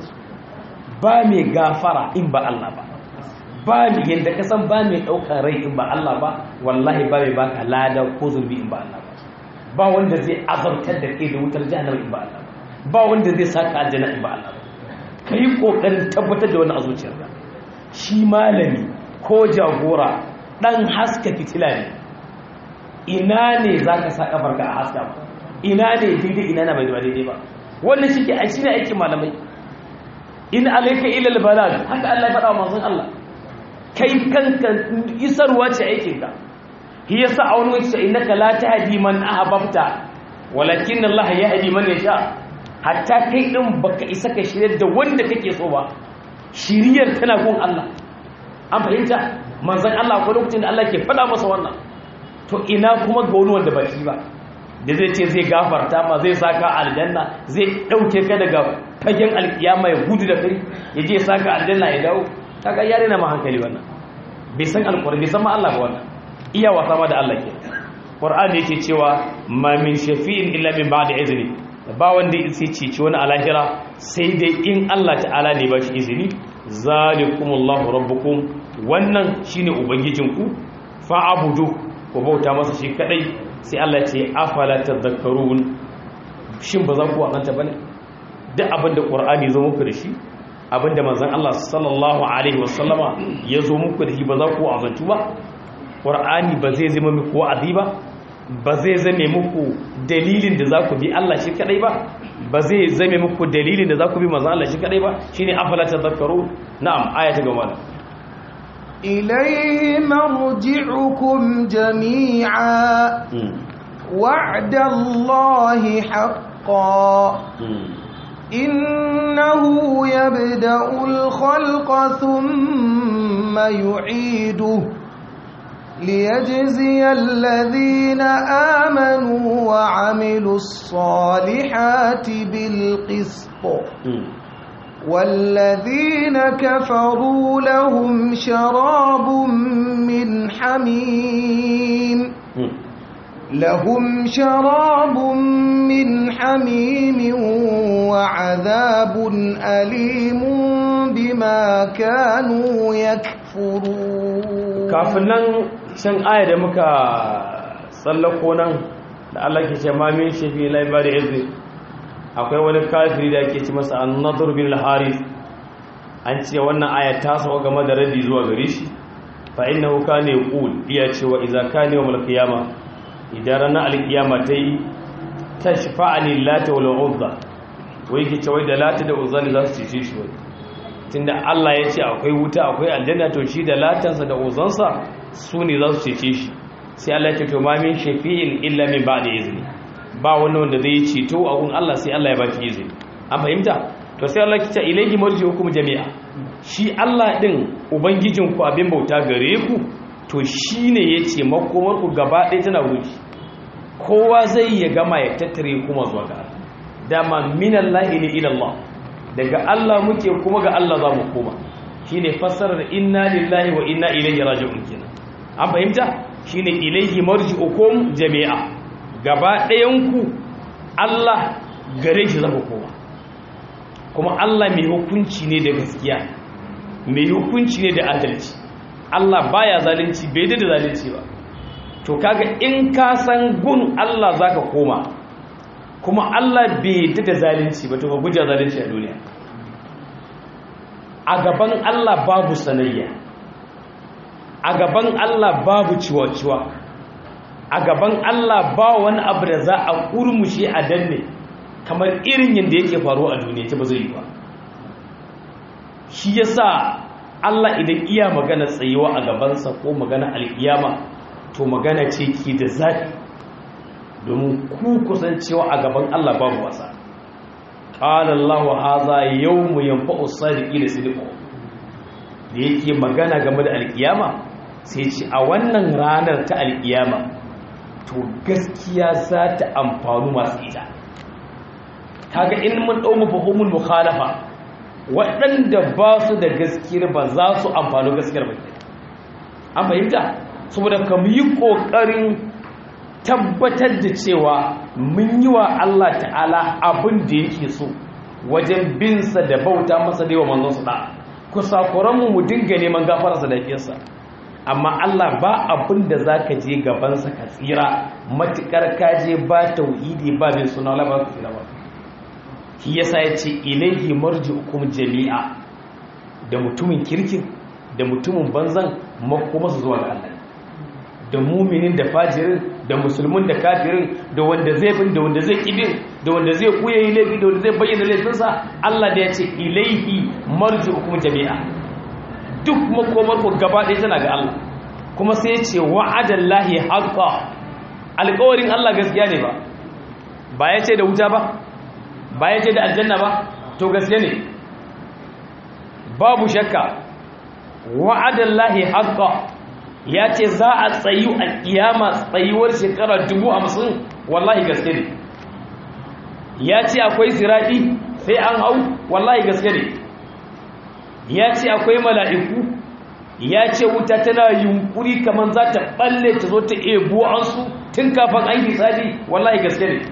ba mai gafara in ba Allah ba ba mai yadda ka san ba mai ɗaukar rai in ba Allah ba wallahi ba mai baka lada ko zurbi in ba Allah ba ba wanda zai azabtar da kai da wutar jahannama in ba Allah ba ba wanda zai saka aljanna in ba Allah ba kai kokarin tabbatar da wannan a zuciyarka shi malami ko jagora dan haska fitila ne ina ne zaka sa kafarka a haska ba ina ne daidai ina na bai daidai ba wannan shi ke a shi ne aikin malamai in alaika ila albalad haka Allah ya faɗa wa manzon Allah kai kanka isarwa ce aikin ka shi yasa a wani wace innaka la tahdi man ahbabta walakin Allah yahdi man yasha hatta kai din baka isa ka shirye da wanda kake so ba shiriyar tana gun Allah an fahimta manzon Allah ko lokacin da Allah ke faɗa masa wannan to ina kuma ga wani wanda ba shi ba da zai ce zai gafarta ma zai saka aljanna zai dauke ka daga fagen alkiyama ya gudu da kai ya je saka aljanna ya dawo kaga yare na ma hankali wannan bai san alqur'ani bai san ma Allah ba wannan iya wasa ma da Allah ke qur'ani yake cewa ma min shafi'in illa min ba'di izni ba wanda sai ceci wani alahira sai dai in Allah ta'ala ne ba shi izini zalikumullahu rabbukum wannan shine ubangijinku fa'abudu ku bauta masa shi kadai sai Allah ce afala tadhakkarun shin ba za ku wakanta bane duk abinda qur'ani zo muku da shi abinda manzon Allah sallallahu alaihi wasallama ya zo muku da shi ba za ku azantu ba qur'ani ba zai zama muku wa'azi ba ba zai zame muku dalilin da za ku bi Allah shi kadai ba ba zai zame muku dalilin da za ku bi manzon Allah shi kadai ba shine afala tadhakkarun na'am aya ta gaba إليه مرجعكم جميعا وعد الله حقا إنه يبدأ الخلق ثم يعيده ليجزي الذين آمنوا وعملوا الصالحات بالقسط والذين كفروا لهم شراب من حميم لهم شراب من حميم وعذاب أليم بما كانوا يكفرون kafin nan can aya da muka tsallako nan da Allah ke ce ma min shafi laibari izini akwai wani kafiri da ake ci masa annadur bin al-haris an ce wannan aya ta saba game da radi zuwa gare shi fa innahu kana yaqul iya cewa idza kana yawmul qiyama idan ranar al-qiyama tayi tashfa'ani lati wal uzza wai ke cewa da lati da uzza ne za su cece shi wai tunda Allah ya ce akwai wuta akwai aljanna to shi da latansa da uzansa su ne za su cece shi sai Allah ya ce to ma min shafi'in illa min ba'di izni ba wani wanda zai ceto a gun Allah sai Allah ya baki izini an fahimta to sai Allah kita ilaihi marji'ukum jami'a shi Allah din ubangijin ku abin bauta gare ku to shine yace makomar ku gaba ɗaya tana wuri kowa zai ya gama ya tattare kuma zuwa ga dama minallahi ne ila Allah daga Allah muke kuma ga Allah za mu koma shine fassarar inna lillahi wa inna ilaihi raji'un kenan an fahimta shine ilaihi marji'ukum jami'a gaba ɗayanku Allah gare shi zama kowa kuma Allah mai hukunci ne da gaskiya mai hukunci ne da adalci Allah baya zalunci bai da zalunci ba to kaga in ka san gun Allah zaka koma kuma Allah bai da zalunci ba to ka guje zalunci a duniya a gaban Allah babu sanayya a gaban Allah babu ciwa-ciwa a gaban Allah ba wani abu da za a kurmushe a danne kamar irin yadda yake faruwa a duniya ta ba zai yi ba shi yasa Allah idan iya magana tsayuwa a gabansa ko magana alkiyama to magana ce ke da zafi domin ku kusancewa a gaban Allah babu wasa qala Allahu hadha yawmu yanfa'u sadiqina sidqu da yake magana game da alkiyama sai ce a wannan ranar ta alkiyama to gaskiya za ta amfanu masu ita kaga in mun dau mafhumul mukhalafa waɗanda ba su da gaskiyar ba za su amfani gaskiyar ba an fahimta saboda ka yi ƙoƙarin tabbatar da cewa mun yi wa Allah ta'ala abin da yake so wajen binsa da bauta masa da yawa manzon su da kusakuranmu mu dinga neman gafararsa da fiyarsa amma Allah ba abin da za ka je gabansa ka tsira matuƙar ka je ba tauhidi ba bin suna labar ka tsira ba shi yasa ya ce ilaihi marji'ukum jami'a da mutumin kirkin da mutumin banzan makoma su zuwa ga Allah da muminin da fajirin da musulmin da kafirin da wanda zai bin da wanda zai kibin da wanda zai kuya yi laifi da wanda zai bayyana laifinsa Allah da ya ce ilaihi marji'ukum jami'a duk makomar ku gaba ɗaya tana ga Allah kuma sai ya ce wa'adallahi haqqa alƙawarin Allah gaskiya ne ba ba ya ce da wuta ba ba ya ce da aljanna ba to gaske ne babu shakka wa'adallahi haqqa ya ce za a tsayu a kiyama tsayuwar shekara dubu hamsin wallahi gaske ne ya ce akwai siradi sai an hau wallahi gaske ne ya ce akwai mala'iku ya ce wuta tana yunkuri kamar za ta balle ta zo ta ebo an su tun kafin an yi tsadi wallahi gaske ne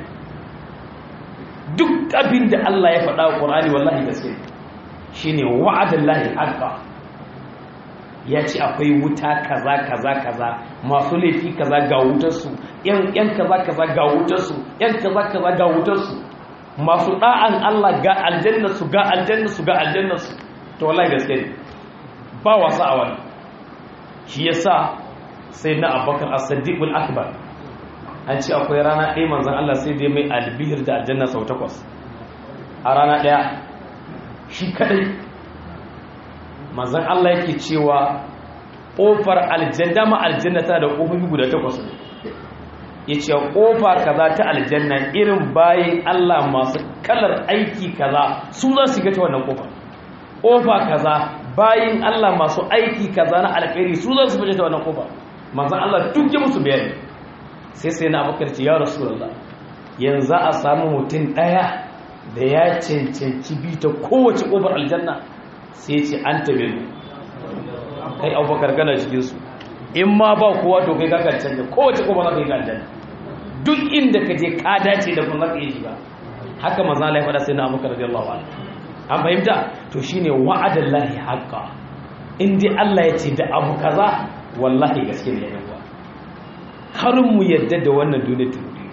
duk abin da Allah ya faɗa wa ƙorani wallahi gaske shi ne wa'adin lahi haka ya ce akwai wuta kaza kaza kaza masu laifi kaza ga wutarsu ‘yan kaza kaza ga wutarsu ‘yan kaza kaza ga wutarsu masu ɗa'an Allah ga aljannarsu ga aljannarsu ga aljannarsu to wallahi gaske ne ba wasa a wani shi ya sa sai na abokan as-siddiqul akbar an ce akwai rana ɗaya manzan Allah sai dai mai albihir da aljanna sau takwas a rana ɗaya shi kadai manzan Allah yake cewa ƙofar aljanna ma aljanna tana da ƙofofi guda takwas ne ya ce ƙofa kaza ta aljanna irin bayan Allah masu kalar aiki kaza su za su ta wannan ƙofar ƙofa kaza bayan Allah masu aiki kaza na alkhairi su za su fita ta wannan ƙofar manzan Allah duk ya musu bayani sai sai na abokar ce ya rasulullah yanzu a samu mutum ɗaya da ya cancanci bi ta kowace ƙofar aljanna sai ce an tabe mu kai abubakar gana cikinsu in ma ba kowa to kai kakar canja kowace ƙofar zaka yi ga aljanna duk inda ka je ka dace da kuma zaka yi shiga haka maza Allah ya faɗa sai na abubakar radiyallahu anhu an fahimta to shine wa'adan lahi haqqa in dai Allah ya ce da abu kaza wallahi gaske ne ya karin mu yadda da wannan duniya turi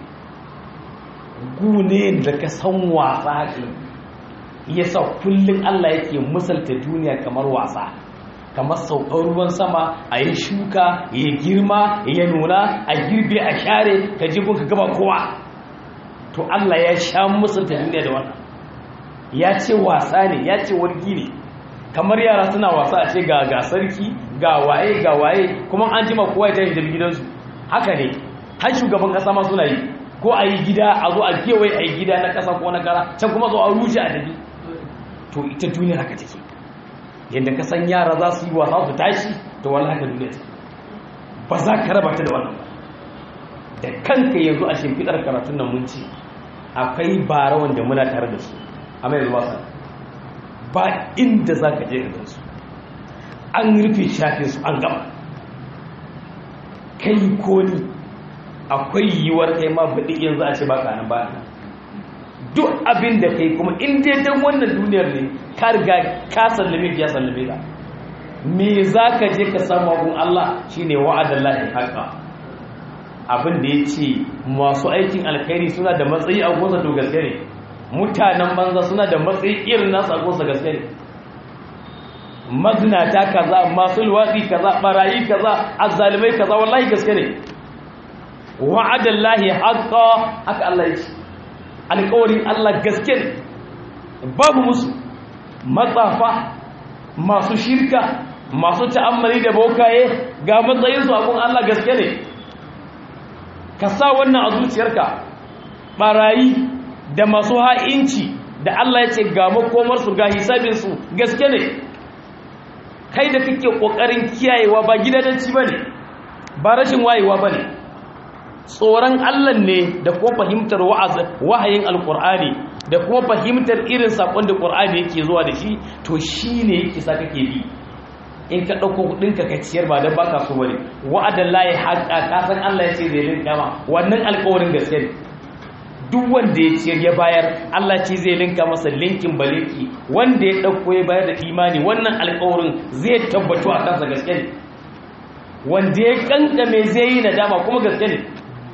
gune da ka san wasa ke yasa kullum Allah yake misalta duniya kamar wasa kamar saukar ruwan sama a yi shuka ya girma ya nuna a girbe a share ka jibin ka gaba kowa to Allah ya sha misalta duniya da wannan ya ce wasa ne ya ce wargi ne kamar yara suna wasa a ce ga ga sarki ga waye ga waye kuma an jima kowa ya tashi da gidansu haka ne har shugaban kasa ma suna yi ko a yi gida a zo a kewaye a yi gida na kasa ko na kara can kuma zo a rushe a dabi to ita duniya haka take yadda ka san yara za su yi wasa su tashi to wani haka duniya take ba za ka raba ta da wannan ba da kanka yanzu a shimfiɗar karatun nan mun ce akwai bara wanda muna tare da su a mai zuwa sa ba inda za ka je ga su an rufe shafin su an gama kai ko ni akwai yiwuwar kai ma baɗi yanzu a ce ba kanan ba duk abin da kai kuma in dai dan wannan duniyar ne ka riga ka sallame ya sallame ka me za ka je ka samu abun Allah shine wa'adan lahi haqa abin da ya ce masu aikin alkhairi suna da matsayi a gonsa to gaske ne mutanen banza suna da matsayi irin nasu a gonsa gaske ne mazinata kaza masu luwaɗi kaza barayi kaza azzalimai kaza wallahi gaske ne wa'adan lahi haqqa haka Allah ya ce alƙawarin Allah gaske ne babu musu matsafa masu shirka masu ta'ammali da bokaye ga matsayinsu abun Allah gaske ne ka sa wannan a zuciyarka barayi da masu ha'inci da Allah ya ce ga makomarsu ga hisabinsu gaske ne kai da kake kokarin kiyayewa ba gidanci bane ba rashin wayewa bane tsoron Allah ne da kuma fahimtar wahayin alkur'ani da kuma fahimtar irin sakon da qur'ani yake zuwa da shi to shine yake sa kake bi in ka dauko kudin ka ciyar ba dan baka so bane wa'adan lahi haqa ka san Allah ya ce zai linka ma wannan alƙawarin gaske ne duk wanda ya ciyar ya bayar Allah ce zai linka masa linkin baliki wanda ya dauko ya bayar da imani wannan alƙawarin zai tabbatu a kansa gaske ne wanda ya kankame zai yi nadama kuma gaske ne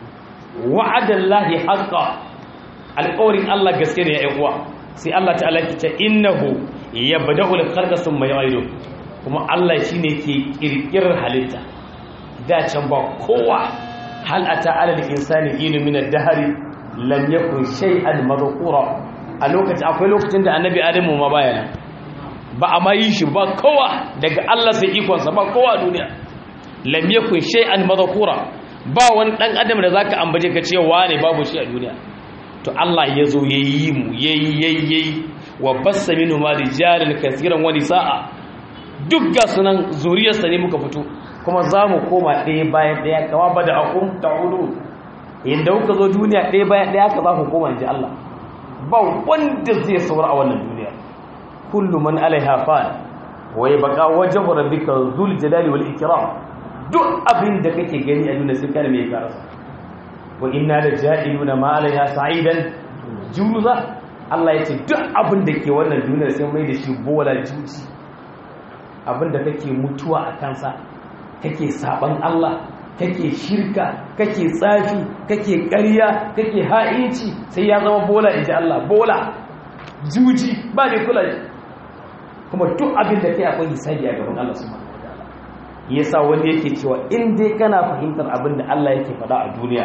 wa'adan lahi haqa alƙawarin Allah gaske ne ya uwa sai Allah ta'ala ki ce innahu yabda'u al-khalqa thumma yu'idu kuma Allah shine ke kirkirar halitta da can ba kowa hal ata ala al-insani inu min ad-dahri lam yakun shay'an madhkura a lokacin akwai lokacin da annabi adamu ma baya nan ba a ma yi shi ba kowa daga Allah sai ikonsa ba kowa a duniya lam yakun shay'an madhkura ba wani dan adam da zaka ambace ka cewa ne babu shi a duniya to Allah ya zo yayi mu yayi yayi yayi wa bassa minhu ma rijalan kaseeran wa nisaa duk ga sunan zuriyarsa ne muka fito kuma za mu koma ɗaya bayan ɗaya kama ba da akum ta'udu inda kuka zo duniya ɗaya bayan ɗaya ka za ku koma inji Allah ba wanda zai saura a wannan duniya kullu man alaiha fan wa yabqa wajhu rabbika dhul jalali wal ikram duk abin da kake gani a duniya sai kana mai karasa wa inna la ja'iluna ma alaiha sa'idan juruza Allah ya ce duk abin da ke wannan duniyar sai mai da shi bola juji abin da kake mutuwa a kansa kake saban Allah kake shirka kake tsafi kake ƙarya kake ha'inci sai ya zama bola inji Allah bola juji ba ne kula kuma duk abin da kai akwai hisabi a gaban Allah subhanahu wataala yasa wanda yake cewa in dai kana fahimtar abin da Allah yake faɗa a duniya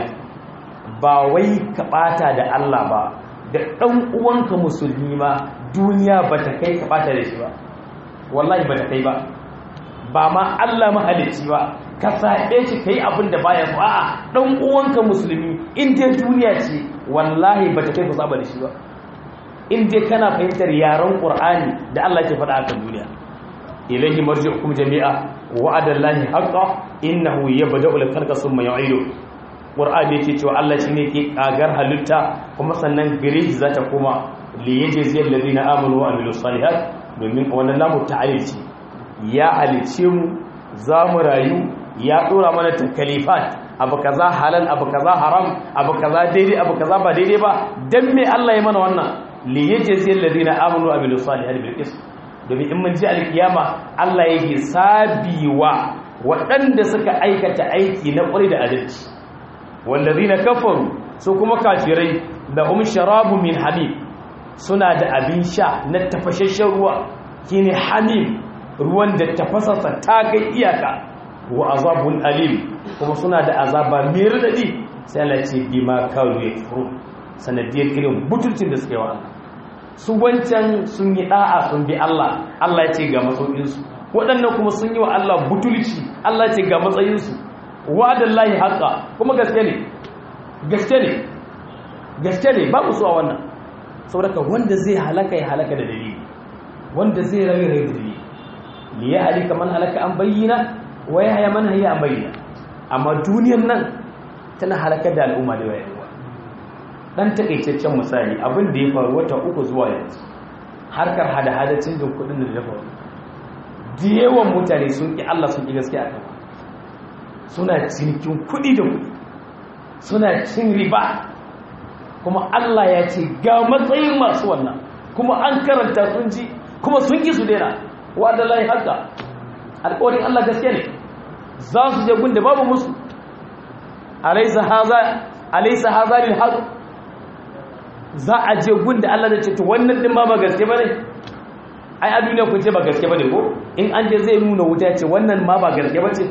ba wai ka ɓata da Allah ba da ɗan uwanka musulmi ma duniya ba ta kai ka ɓata da shi ba wallahi ba ta kai ba ba ma Allah mahalicci ba ka saɓe shi ka yi abin da baya so a'a ɗan uwanka musulmi in dai duniya ce wallahi ba ta kai ku saba da shi ba in dai kana fahimtar yaren qur'ani da Allah ke faɗa akan duniya ilayhi marji'ukum jami'a wa'ada Allahi haqqan innahu yabda'u al-khalqa thumma yu'idu qur'ani yake cewa Allah shine ke kagar halitta kuma sannan gare shi zata koma li yajzi alladhina amanu wa amilus salihat domin wannan lamu ta'alilci ya halice mu za mu rayu ya dora mana takalifat abu kaza halal abu kaza haram abu kaza daidai abu kaza ba daidai ba dan me Allah ya mana wannan li yajzi alladhina amanu wa amilus salihat bil qist domin in mun ji alkiyama Allah yake sabiwa waɗanda suka aikata aiki na ƙwari da adalci wallazina kafaru su kuma kafirai lahum sharabu min hamim suna da abin sha na tafashashen ruwa shine hamim ruwan da tafasarsa ta kai iyaka wa azabun alim kuma suna da azaba mai radadi sai Allah ce bima karu yakfuru sanadiyar irin butulcin da suke wa Allah su wancan sun yi da'a sun bi Allah Allah ya ce ga matsayinsu waɗannan kuma sun yi wa Allah butulci Allah ya ce ga matsayinsu wa'adallahi haqqa kuma gaske ne gaske ne gaske ne babu su a wannan saboda wanda zai halaka ya halaka da dalili wanda zai rayu rayu da dalili li ya halika man halaka an bayyana wa ya haya man hayya an bayyana amma duniyar nan tana halakar da al'umma da yawa dan takaitaccen misali abin da ya faru wata uku zuwa yanzu harkar hada-hada canjin kudin da ya faru da yawan mutane sun ki Allah sun ki gaskiya kan suna cinikin kudi da kudi suna cin riba kuma Allah ya ce ga matsayin masu wannan kuma an karanta sun ji kuma sun ki su daina wadda layi haka alƙawarin Allah gaske ne za su je gun da babu musu alaisa haza lil haqq za a je gun da Allah da ce to wannan din ma ba gaske bane ai a duniya kun ce ba gaske bane ko in an je zai nuna wuta ya ce wannan ma ba gaske bace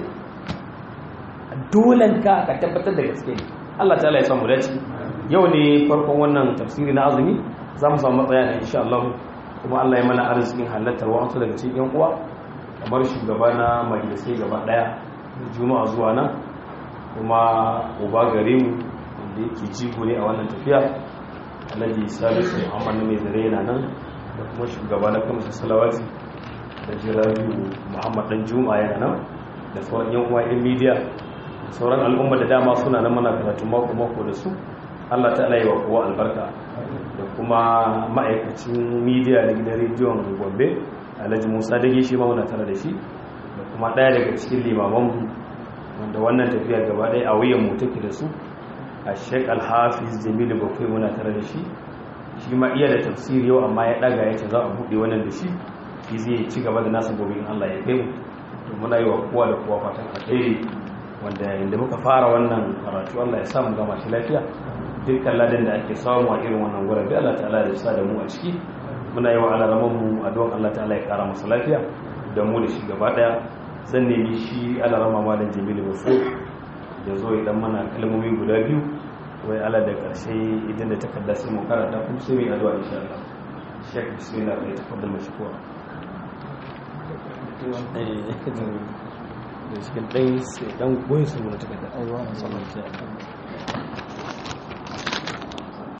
dolan ka ka tabbatar da gaske ne Allah ta'ala ya samu dace yau ne farkon wannan tafsiri na azumi za mu samu matsaya da insha Allah kuma Allah ya mana arzikin halattar wa'ansu daga cikin yan uwa kamar shugaba na majalisai gaba daya juma'a zuwa nan kuma uba gare mu wanda yake jigo ne a wannan tafiya alhaji salisu muhammad mai zare yana nan da kuma shugaba na kamsa salawati da jirabiu muhammad dan juma'a yana nan da sauran yan uwa yan midiya da sauran al'umma da dama suna nan mana karatu mako mako da su allah ta yi wa kowa albarka da kuma ma'aikacin midiya da gidan rediyon gombe alhaji musa dage shi ma muna tare da shi da kuma ɗaya daga cikin limamanmu wanda wannan tafiya gaba ɗaya a wuyan mu take da su a sheik alhafiz jamilu bakwai muna tare da shi shi ma iya da tafsiri yau amma ya ɗaga ya ce za a buɗe wannan da shi shi zai ci gaba da nasa gobe in allah ya kai mu to muna yi wa kowa da kowa fatan alheri wanda inda muka fara wannan karatu allah ya samu gama shi lafiya dukkan ladan da ake samu a irin wannan gurin da allah ta'ala ya sa da mu a ciki muna yi wa alaraman mu addu'an allah ta'ala ya kara masa lafiya da mu da shi gaba daya zan nemi shi alarama malam jamilu bafu ya zo idan mana kalmomi guda biyu wai ala da karshe idan da takarda sai mu karanta kuma sai mu addu'a insha Allah shek bismillah ya tafaddal mashkura da cikin ɗan goyin su mana takarda